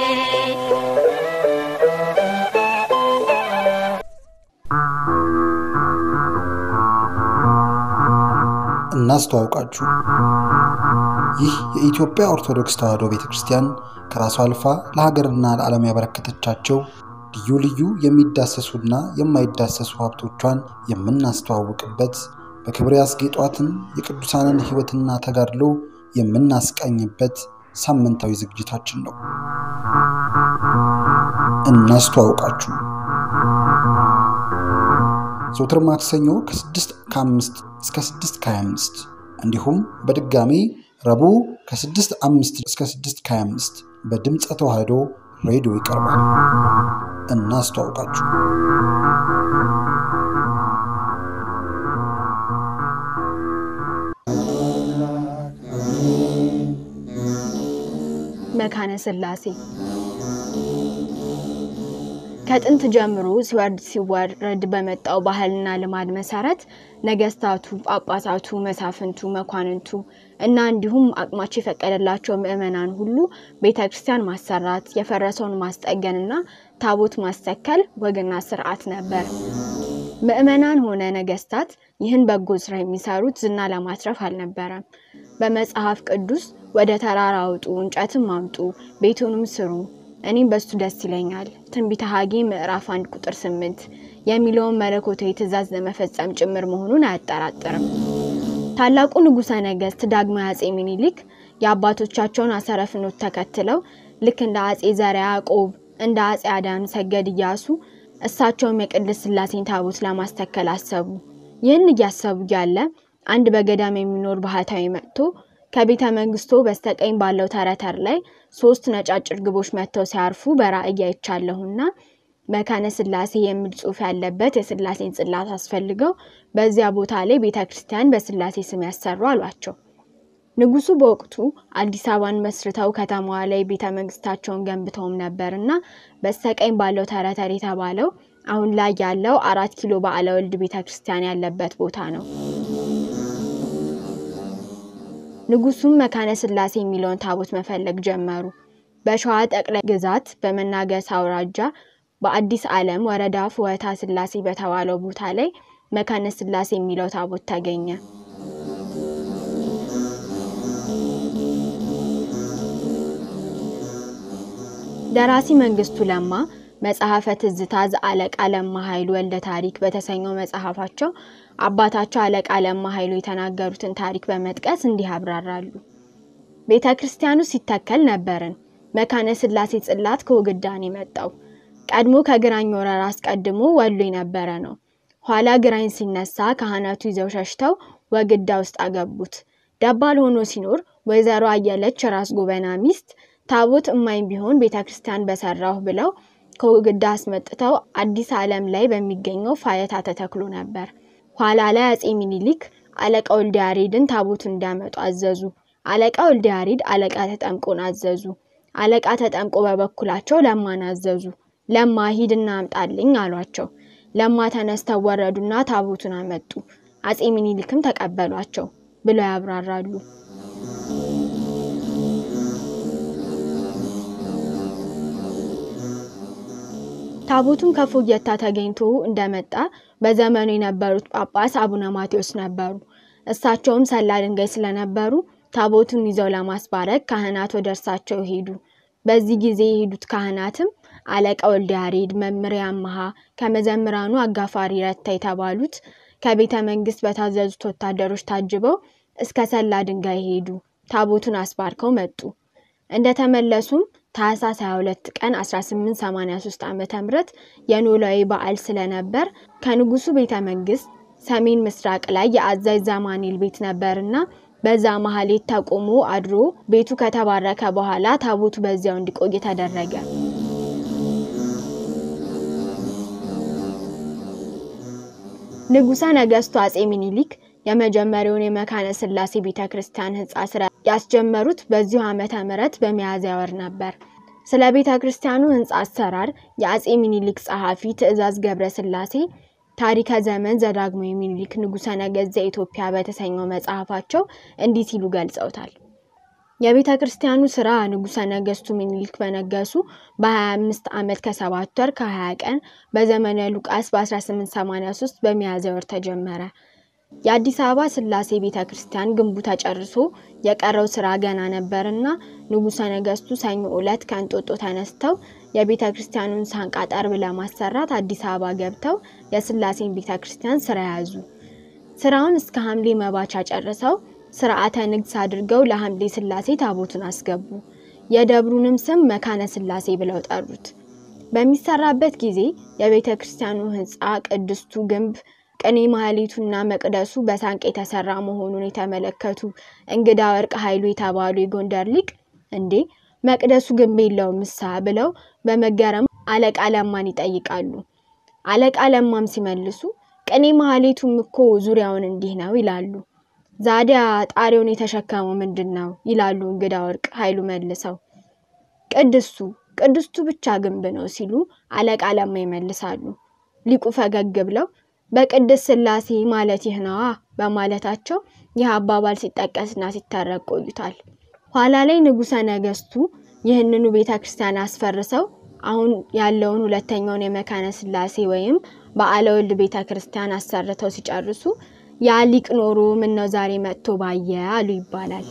እናስተዋውቃችሁ። ይህ የኢትዮጵያ ኦርቶዶክስ ተዋሕዶ ቤተ ክርስቲያን ከራሷ አልፋ ለሀገርና ለዓለም ያበረከተቻቸው ልዩ ልዩ የሚዳሰሱና የማይዳሰሱ ሀብቶቿን የምናስተዋውቅበት በክብር ያስጌጧትን የቅዱሳንን ሕይወትና ተጋድሎ የምናስቃኝበት ሳምንታዊ ዝግጅታችን ነው። እናስተዋውቃችሁ ዘውትር ማክሰኞ ከ6 ከ5 እስከ 6 ከ25 እንዲሁም በድጋሚ ረቡዕ ከ6 5 እስከ 6 ከ25 በድምፀ ተዋሕዶ ሬዲዮ ይቀርባል። እናስተዋውቃችሁ። መካነ ሥላሴ ከጥንት ጀምሮ ሲወርድ ሲወረድ በመጣው ባህልና ልማድ መሰረት ነገስታቱ፣ ጳጳሳቱ፣ መሳፍንቱ፣ መኳንንቱ እና እንዲሁም አቅማቸው የፈቀደላቸው ምዕመናን ሁሉ ቤተ ክርስቲያን ማሰራት፣ የፈረሰውን ማስጠገንና ታቦት ማስተከል ወግና ስርዓት ነበር። ምዕመናን ሆነ ነገስታት ይህን በጎ ስራ የሚሰሩት ዝና ለማትረፍ አልነበረም። በመጽሐፍ ቅዱስ ወደ ተራራ አውጡ፣ እንጨትም አምጡ፣ ቤቱንም ስሩ እኔም በሱ ደስ ይለኛል ትንቢተ ሐጌ ምዕራፍ አንድ ቁጥር ስምንት የሚለውን መለኮታዊ ትእዛዝ ለመፈጸም ጭምር መሆኑን አያጠራጥርም። ታላቁ ንጉሠ ነገሥት ዳግማዊ አጼ ሚኒሊክ የአባቶቻቸውን አሰረ ፍኖት ተከትለው ልክ እንደ አጼ ዘርዓ ያዕቆብ እንደ አጼ አዳም ሰገድ እያሱ እሳቸውም የቅድስት ሥላሴን ታቦት ለማስተከል አሰቡ። ይህን እያሰቡ እያለ አንድ በገዳም የሚኖር ባህታዊ መጥቶ ከቤተ መንግስቱ በስተቀኝ ባለው ተረተር ላይ ሶስት ነጫጭ እርግቦች መጥተው ሲያርፉ በራእይ አይቻለሁና መካነ ሥላሴ የሚል ጽሑፍ ያለበት የሥላሴን ጽላት አስፈልገው በዚያ ቦታ ላይ ቤተ ክርስቲያን በሥላሴ ስም ያሰሩ አሏቸው። ንጉሱ በወቅቱ አዲስ አበባን መስርተው ከተማዋ ላይ ቤተ መንግስታቸውን ገንብተውም ነበርና በስተቀኝ ባለው ተረተር የተባለው አሁን ላይ ያለው አራት ኪሎ በዓለ ወልድ ቤተ ክርስቲያን ያለበት ቦታ ነው። ንጉሱም መካነ ሥላሴ የሚለውን ታቦት መፈለግ ጀመሩ። በሸዋ ጠቅላይ ግዛት በመናገስ አውራጃ በአዲስ ዓለም ወረዳ ፍወታ ስላሴ በተባለው ቦታ ላይ መካነ ስላሴ የሚለው ታቦት ተገኘ። ደራሲ መንግስቱ ለማ መጽሐፈ ትዝታ ዘአለቃ ለማ ኃይሉ ወልደ ታሪክ በተሰኘው መጽሐፋቸው አባታቸው አለቃ ለማ ኃይሉ የተናገሩትን ታሪክ በመጥቀስ እንዲህ ያብራራሉ። ቤተ ክርስቲያኑ ሲተከል ነበርን። መካነ ስላሴ ጽላት ከውግዳን የመጣው ቀድሞ ከግራኝ ወረራ አስቀድሞ ወሎ የነበረ ነው። ኋላ ግራኝ ሲነሳ ካህናቱ ይዘው ሸሽተው ወግዳ ውስጥ አገቡት። ደባል ሆኖ ሲኖር ወይዘሮ አየለች ራስ ጎበና ሚስት ታቦት እማኝ ቢሆን ቤተ ክርስቲያን በሰራሁ ብለው ከውግዳ አስመጥተው አዲስ ዓለም ላይ በሚገኘው ፋየታ ተተክሎ ነበር። ኋላ ላይ አጼ ሚኒሊክ አለቃ ወልደ ያሬድን ታቦቱን እንዲያመጡ አዘዙ። አለቃ ወልደ ያሬድ አለቃ ተጠምቆን አዘዙ። አለቃ ተጠምቆ በበኩላቸው ለማን አዘዙ። ለማ ሂድና አምጣልኝ አሏቸው። ለማ ተነስተው ወረዱና ታቦቱን አመጡ። አጼ ሚኒሊክም ተቀበሏቸው ብለው ያብራራሉ። ታቦቱን ከፎየታ ተገኝቶ እንደመጣ በዘመኑ የነበሩት ጳጳስ አቡነ ማቴዎስ ነበሩ። እሳቸውም ሰላ ድንጋይ ስለነበሩ ታቦቱን ይዘው ለማስባረክ ካህናት ወደ እርሳቸው ሄዱ። በዚህ ጊዜ የሄዱት ካህናትም አለቃ ወልደ ያሬድ፣ መምሬ አመሃ፣ ከመዘምራኑ አጋፋሪ ረታ የተባሉት ከቤተ መንግስት በታዘዙት ወታደሮች ታጅበው እስከ ሰላ ድንጋይ ሄዱ። ታቦቱን አስባርከው መጡ። እንደተመለሱም ታህሳስ 22 ቀን 1883 ዓ.ም የኖላዊ በዓል ስለነበር ከንጉሱ ቤተ መንግስት ሰሜን ምስራቅ ላይ የአዛዥ ዛማኔል ቤት ነበርና በዛ መሀሌት ተቆሞ አድሮ ቤቱ ከተባረከ በኋላ ታቦቱ በዚያው እንዲቆይ ተደረገ። ንጉሠ ነገሥቱ አጼ ሚኒሊክ የመጀመሪያውን የመካነ ስላሴ ቤተ ክርስቲያን ህንፃ ስራ ያስጀመሩት በዚሁ ዓመተ ምህረት በሚያዝያ ወር ነበር። ስለ ቤተ ክርስቲያኑ ህንፃ አሰራር የአጼ ሚኒሊክ ጸሐፊ ትእዛዝ ገብረ ስላሴ ታሪከ ዘመን ዘዳግማዊ ሚኒሊክ ንጉሠ ነገሥት ዘኢትዮጵያ በተሰኘው መጽሐፋቸው እንዲህ ሲሉ ገልጸውታል። የቤተ ክርስቲያኑ ስራ ንጉሠ ነገሥቱ ሚኒሊክ በነገሱ በ25 ዓመት ከሰባት ወር ከ20 ቀን በዘመነ ሉቃስ በ1883 በሚያዝያ ወር ተጀመረ። የአዲስ አበባ ስላሴ ቤተ ክርስቲያን ግንቡ ተጨርሶ የቀረው ስራ ገና ነበርና ንጉሠ ነገሥቱ ሰኞ ዕለት ከእንጦጦ ተነስተው የቤተ ክርስቲያኑን ሳንቃ ጠርብ ለማሰራት አዲስ አበባ ገብተው የስላሴን ቤተ ክርስቲያን ስራ ያዙ። ስራውን እስከ ሐምሌ መባቻ ጨርሰው ስርዓተ ንግስ አድርገው ለሐምሌ ስላሴ ታቦቱን አስገቡ። የደብሩንም ስም መካነ ስላሴ ብለው ጠሩት። በሚሰራበት ጊዜ የቤተ ክርስቲያኑ ህንፃ ቅድስቱ ግንብ ቅኔ ማህሌቱና መቅደሱ በሳንቅ የተሰራ መሆኑን የተመለከቱ እንግዳ ወርቅ ኃይሉ የተባሉ የጎንደር ሊቅ እንዴ መቅደሱ ግንብ የለውም ምሳ ብለው በመገረም አለቃ ለማን ይጠይቃሉ። አለቃ ለማም ሲመልሱ ቅኔ ማህሌቱም እኮ ዙሪያውን እንዲህ ነው ይላሉ። ዛዲያ ጣሪያውን የተሸከመው ምንድን ነው ይላሉ እንግዳ ወርቅ ኃይሉ መልሰው። ቅድስቱ ቅድስቱ ብቻ ግንብ ነው ሲሉ አለቃ ለማ ይመልሳሉ። ሊቁ ፈገግ ብለው በቅድስት ስላሴ ማለት ይህ ነዋ በማለታቸው ይህ አባባል ሲጠቀስና ሲተረክ ቆይቷል። ኋላ ላይ ንጉሠ ነገሥቱ ይህንኑ ቤተ ክርስቲያን አስፈርሰው አሁን ያለውን ሁለተኛውን የመካነ ስላሴ ወይም በዓለ ወልድ ቤተ ክርስቲያን አሰርተው ሲጨርሱ ያ ሊቅ ኖሮ ምነው ዛሬ መጥቶ ባየ አሉ ይባላል።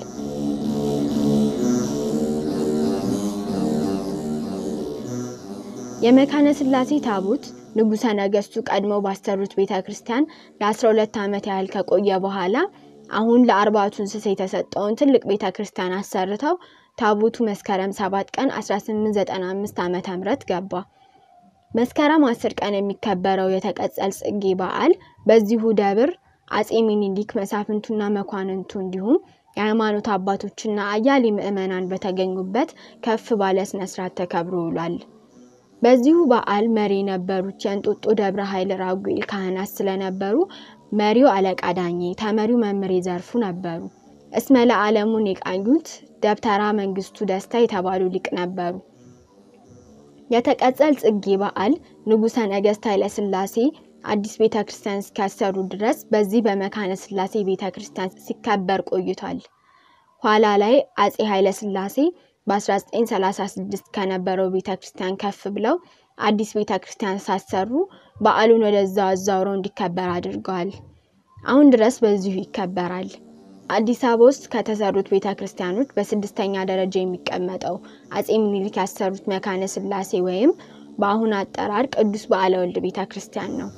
የመካነ ስላሴ ታቦት ንጉሠ ነገሥቱ ቀድመው ባሰሩት ቤተ ክርስቲያን ለ12 ዓመት ያህል ከቆየ በኋላ አሁን ለአርባቱ እንስሳ የተሰጠውን ትልቅ ቤተ ክርስቲያን አሰርተው ታቦቱ መስከረም 7 ቀን 1895 ዓ.ም ገባ። መስከረም 10 ቀን የሚከበረው የተቀጸል ጽጌ በዓል በዚሁ ደብር አጼ ሚኒሊክ መሳፍንቱና መኳንንቱ እንዲሁም የሃይማኖት አባቶችና አያሌ ምዕመናን በተገኙበት ከፍ ባለ ስነስርዓት ተከብሮ ውሏል። በዚሁ በዓል መሪ የነበሩት የእንጦጦ ደብረ ኃይል ራጉኤል ካህናት ስለነበሩ መሪው አለቃ ዳኜ፣ ተመሪው መምሬ ዘርፉ ነበሩ። እስመ ለዓለሙን የቃኙት ደብተራ መንግስቱ ደስታ የተባሉ ሊቅ ነበሩ። የተቀጸል ጽጌ በዓል ንጉሠ ነገሥት ኃይለ ሥላሴ አዲስ ቤተ ክርስቲያን እስኪያሰሩ ድረስ በዚህ በመካነ ስላሴ ቤተ ክርስቲያን ሲከበር ቆይቷል። ኋላ ላይ አጼ ኃይለ ሥላሴ በ1936 ከነበረው ቤተ ክርስቲያን ከፍ ብለው አዲስ ቤተ ክርስቲያን ሳሰሩ በዓሉን ወደዛ አዛውረው እንዲከበር አድርገዋል። አሁን ድረስ በዚሁ ይከበራል። አዲስ አበባ ውስጥ ከተሰሩት ቤተ ክርስቲያኖች በስድስተኛ ደረጃ የሚቀመጠው አጼ ምኒልክ ያሰሩት መካነ ስላሴ ወይም በአሁን አጠራር ቅዱስ በዓለ ወልድ ቤተ ክርስቲያን ነው።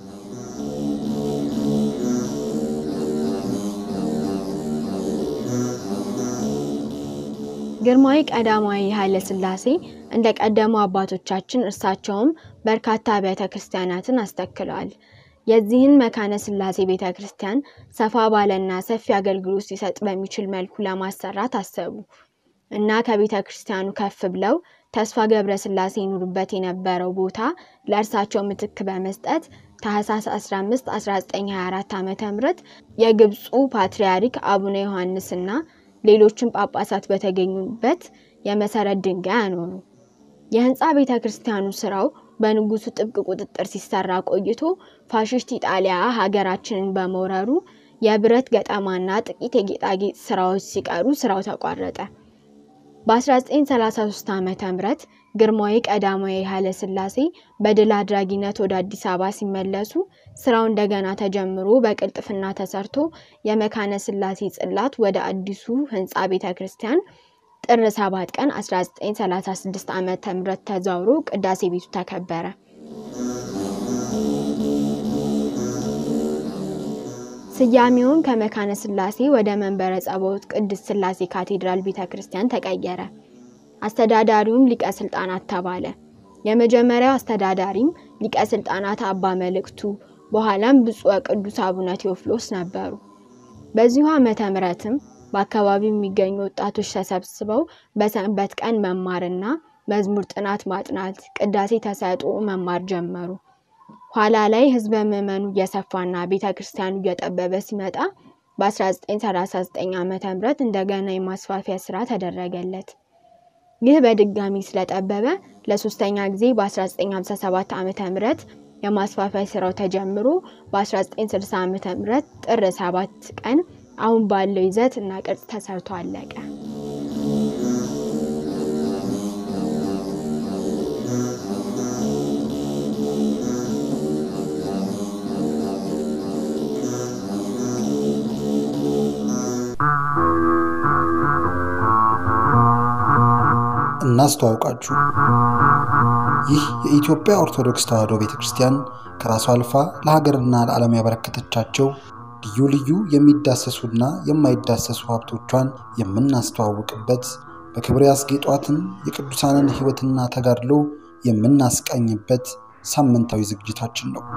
ግርማዊ ቀዳማዊ ኃይለ ሥላሴ እንደ ቀደሙ አባቶቻችን እርሳቸውም በርካታ አብያተ ክርስቲያናትን አስተክለዋል። የዚህን መካነ ስላሴ ቤተ ክርስቲያን ሰፋ ባለና ሰፊ አገልግሎት ሊሰጥ በሚችል መልኩ ለማሰራት አሰቡ እና ከቤተ ክርስቲያኑ ከፍ ብለው ተስፋ ገብረ ስላሴ ይኑሩበት የነበረው ቦታ ለእርሳቸው ምትክ በመስጠት ታህሳስ 15 1924 ዓ ም የግብፁ ፓትርያርክ አቡነ ዮሐንስና ሌሎችም ጳጳሳት በተገኙበት የመሰረት ድንጋይ አኖሩ። የህንፃ ቤተ ክርስቲያኑ ስራው በንጉሱ ጥብቅ ቁጥጥር ሲሰራ ቆይቶ ፋሽስት ኢጣሊያ ሀገራችንን በመውረሩ የብረት ገጠማና ጥቂት የጌጣጌጥ ስራዎች ሲቀሩ ስራው ተቋረጠ። በ1933 ዓ ም ግርማዊ ቀዳማዊ ኃይለ ሥላሴ በድል አድራጊነት ወደ አዲስ አበባ ሲመለሱ ስራው እንደገና ተጀምሮ በቅልጥፍና ተሰርቶ የመካነ ስላሴ ጽላት ወደ አዲሱ ህንፃ ቤተ ክርስቲያን ጥር 7 ቀን 1936 ዓ ም ተዛውሮ ቅዳሴ ቤቱ ተከበረ። ስያሜውን ከመካነ ስላሴ ወደ መንበረ ጸባዖት ቅድስት ስላሴ ካቴድራል ቤተ ክርስቲያን ተቀየረ። አስተዳዳሪውም ሊቀ ስልጣናት ተባለ። የመጀመሪያው አስተዳዳሪም ሊቀ ስልጣናት አባ መልእክቱ በኋላም ብፁዕ ቅዱስ አቡነ ቴዎፍሎስ ነበሩ። በዚሁ ዓመተ ምሕረትም በአካባቢው የሚገኙ ወጣቶች ተሰብስበው በሰንበት ቀን መማርና መዝሙር ጥናት ማጥናት፣ ቅዳሴ ተሰጥኦ መማር ጀመሩ። ኋላ ላይ ህዝበ ምዕመኑ እየሰፋና ቤተ ክርስቲያኑ እየጠበበ ሲመጣ በ1939 ዓ ም እንደገና የማስፋፊያ ስራ ተደረገለት። ይህ በድጋሚ ስለጠበበ ለሶስተኛ ጊዜ በ1957 ዓ ም የማስፋፊያ ስራው ተጀምሮ በ1960 ዓ ም ጥር 7 ቀን አሁን ባለው ይዘት እና ቅርጽ ተሰርቶ አለቀ። እናስተዋውቃችሁ። ይህ የኢትዮጵያ ኦርቶዶክስ ተዋሕዶ ቤተ ክርስቲያን ከራሷ አልፋ ለሀገርና ለዓለም ያበረከተቻቸው ልዩ ልዩ የሚዳሰሱና የማይዳሰሱ ሀብቶቿን የምናስተዋውቅበት በክብር ያስጌጧትን የቅዱሳንን ሕይወትና ተጋድሎ የምናስቃኝበት ሳምንታዊ ዝግጅታችን ነው።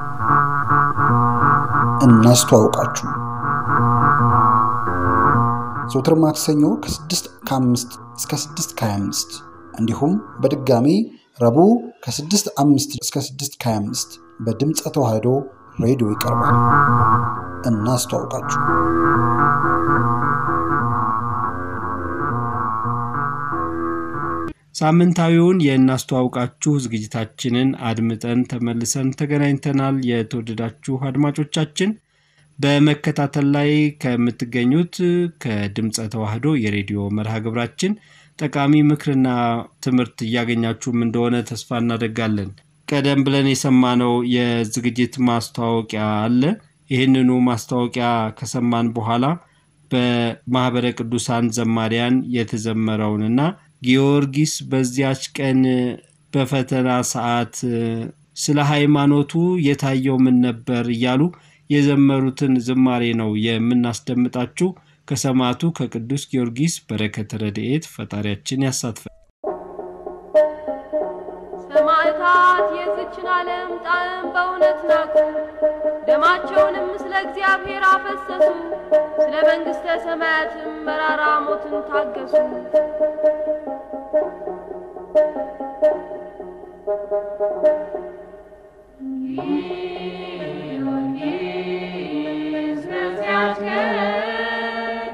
እናስተዋውቃችሁ ዘውትር ማክሰኞ ከ6 ከ5 እስከ 6 ከ25 እንዲሁም በድጋሚ ረቡዕ ከ6 5 እስከ 6 ከ25 በድምፀ ተዋሕዶ ሬዲዮ ይቀርባል። እናስተዋውቃችሁ። ሳምንታዊውን የእናስተዋውቃችሁ ዝግጅታችንን አድምጠን ተመልሰን ተገናኝተናል። የተወደዳችሁ አድማጮቻችን በመከታተል ላይ ከምትገኙት ከድምፀ ተዋሕዶ የሬዲዮ መርሃ ግብራችን ጠቃሚ ምክርና ትምህርት እያገኛችሁም እንደሆነ ተስፋ እናደርጋለን። ቀደም ብለን የሰማነው የዝግጅት ማስታወቂያ አለ። ይህንኑ ማስታወቂያ ከሰማን በኋላ በማህበረ ቅዱሳን ዘማሪያን የተዘመረውንና ጊዮርጊስ በዚያች ቀን በፈተና ሰዓት ስለ ሃይማኖቱ የታየው ምን ነበር እያሉ የዘመሩትን ዝማሬ ነው የምናስደምጣችሁ። ከሰማዕቱ ከቅዱስ ጊዮርጊስ በረከተ ረድኤት ፈጣሪያችን ያሳትፈን። ሰማዕታት የዝችን ዓለም ጣዕም በእውነት ናቁ፣ ደማቸውንም ስለ እግዚአብሔር አፈሰሱ፣ ስለ መንግሥተ ሰማያትም መራራ ሞትን ታገሱ። ጊዮርጊስ በዚያች ቀን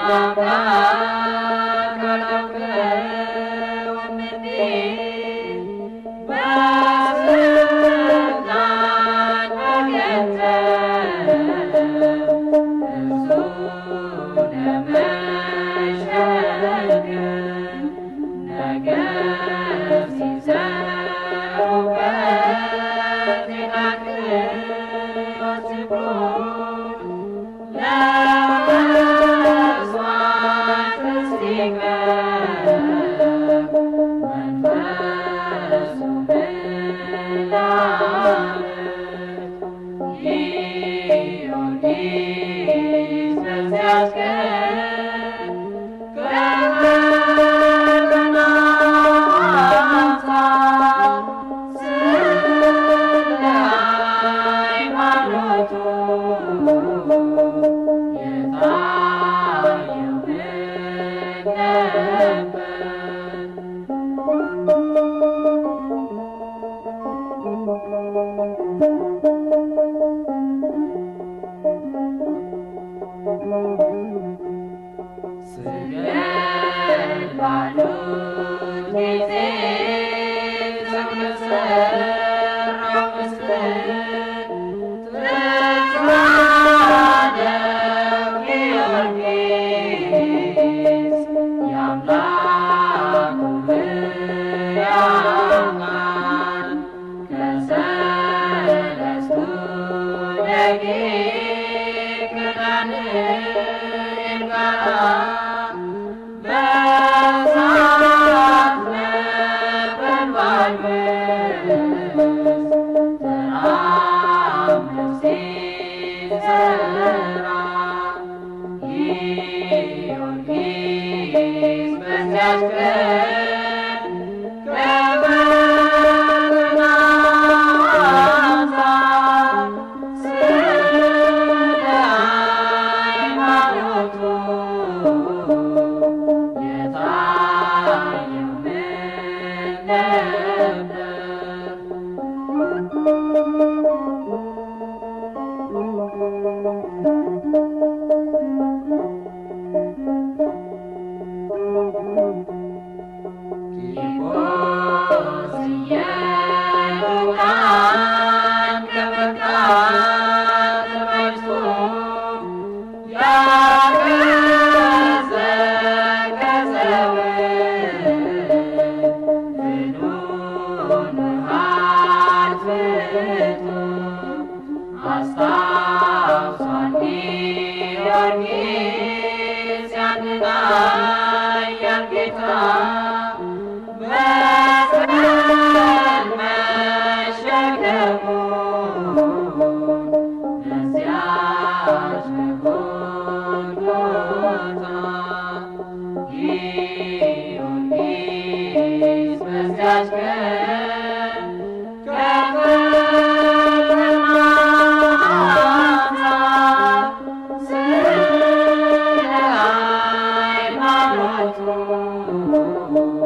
Thank you.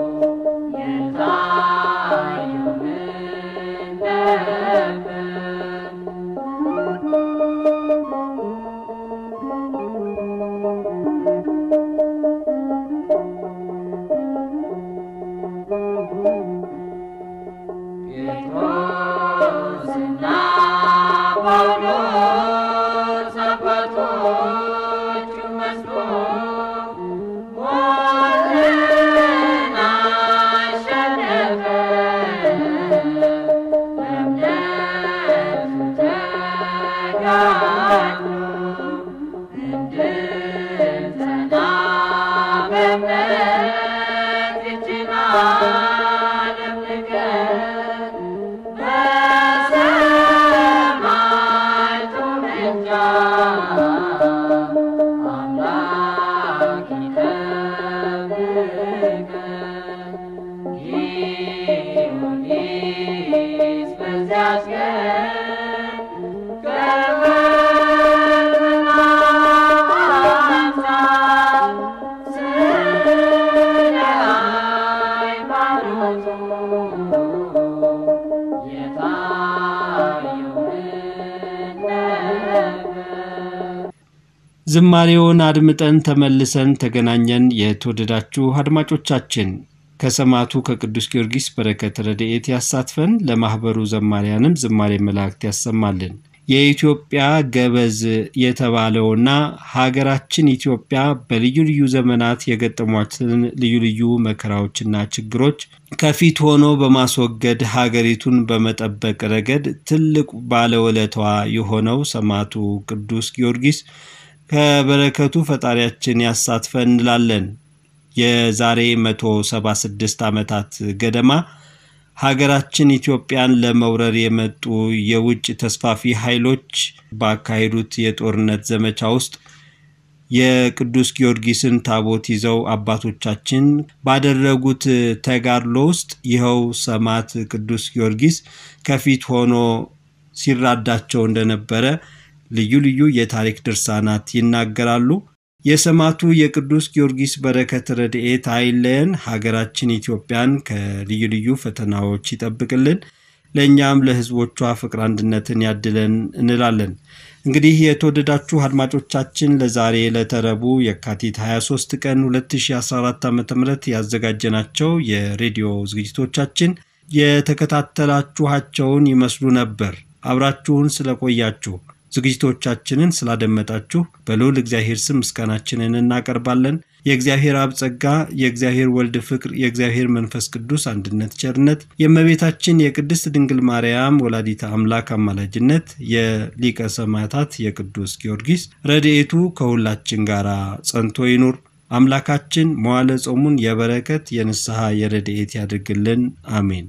ዝማሬውን አድምጠን ተመልሰን ተገናኘን። የተወደዳችሁ አድማጮቻችን ከሰማዕቱ ከቅዱስ ጊዮርጊስ በረከት ረድኤት ያሳትፈን፣ ለማኅበሩ ዘማሪያንም ዝማሬ መላእክት ያሰማልን። የኢትዮጵያ ገበዝ የተባለውና ሀገራችን ኢትዮጵያ በልዩ ልዩ ዘመናት የገጠሟትን ልዩ ልዩ መከራዎችና ችግሮች ከፊት ሆኖ በማስወገድ ሀገሪቱን በመጠበቅ ረገድ ትልቅ ባለውለታዋ የሆነው ሰማዕቱ ቅዱስ ጊዮርጊስ ከበረከቱ ፈጣሪያችን ያሳትፈን እንላለን። የዛሬ 176 ዓመታት ገደማ ሀገራችን ኢትዮጵያን ለመውረር የመጡ የውጭ ተስፋፊ ኃይሎች ባካሄዱት የጦርነት ዘመቻ ውስጥ የቅዱስ ጊዮርጊስን ታቦት ይዘው አባቶቻችን ባደረጉት ተጋድሎ ውስጥ ይኸው ሰማዕት ቅዱስ ጊዮርጊስ ከፊት ሆኖ ሲራዳቸው እንደነበረ ልዩ ልዩ የታሪክ ድርሳናት ይናገራሉ። የሰማዕቱ የቅዱስ ጊዮርጊስ በረከት ረድኤት አይለየን። ሀገራችን ኢትዮጵያን ከልዩ ልዩ ፈተናዎች ይጠብቅልን፣ ለእኛም ለሕዝቦቿ ፍቅር አንድነትን ያድለን እንላለን። እንግዲህ የተወደዳችሁ አድማጮቻችን ለዛሬ ለተረቡ የካቲት 23 ቀን 2014 ዓ ም ያዘጋጀናቸው የሬዲዮ ዝግጅቶቻችን የተከታተላችኋቸውን ይመስሉ ነበር። አብራችሁን ስለቆያችሁ ዝግጅቶቻችንን ስላደመጣችሁ በልዑል እግዚአብሔር ስም ምስጋናችንን እናቀርባለን። የእግዚአብሔር አብ ጸጋ፣ የእግዚአብሔር ወልድ ፍቅር፣ የእግዚአብሔር መንፈስ ቅዱስ አንድነት ቸርነት፣ የእመቤታችን የቅድስት ድንግል ማርያም ወላዲተ አምላክ አማላጅነት፣ የሊቀ ሰማዕታት የቅዱስ ጊዮርጊስ ረድኤቱ ከሁላችን ጋር ጸንቶ ይኑር። አምላካችን መዋለ ጾሙን የበረከት የንስሐ የረድኤት ያድርግልን። አሜን።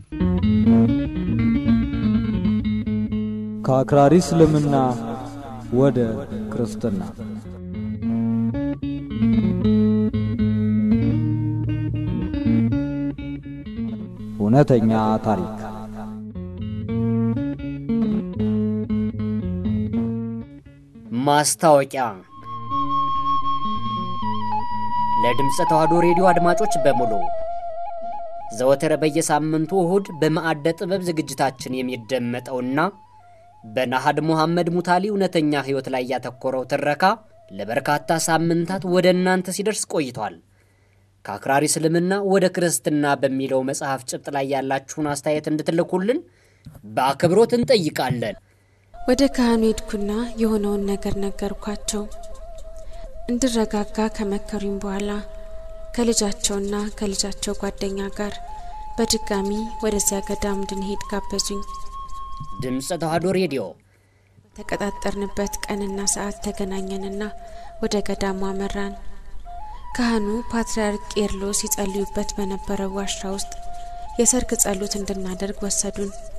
ከአክራሪ እስልምና ወደ ክርስትና እውነተኛ ታሪክ ማስታወቂያ ለድምፀ ተዋሕዶ ሬዲዮ አድማጮች በሙሉ ዘወትር በየሳምንቱ እሁድ በማዕደ ጥበብ ዝግጅታችን የሚደመጠውና በናሃድ ሙሐመድ ሙታሊ እውነተኛ ሕይወት ላይ ያተኮረው ትረካ ለበርካታ ሳምንታት ወደ እናንተ ሲደርስ ቆይቷል። ከአክራሪ እስልምና ወደ ክርስትና በሚለው መጽሐፍ ጭብጥ ላይ ያላችሁን አስተያየት እንድትልኩልን በአክብሮት እንጠይቃለን። ወደ ካህኑ ሄድኩና የሆነውን ነገር ነገርኳቸው። እንድረጋጋ ከመከሩኝ በኋላ ከልጃቸውና ከልጃቸው ጓደኛ ጋር በድጋሚ ወደዚያ ገዳም እንድንሄድ ጋበዙኝ። ድምፀ ተዋሕዶ ሬዲዮ ተቀጣጠርንበት ቀንና ሰዓት ተገናኘንና ወደ ገዳሙ አመራን። ካህኑ ፓትርያርክ ቄርሎስ ይጸልዩበት በነበረው ዋሻ ውስጥ የሰርክ ጸሎት እንድናደርግ ወሰዱን።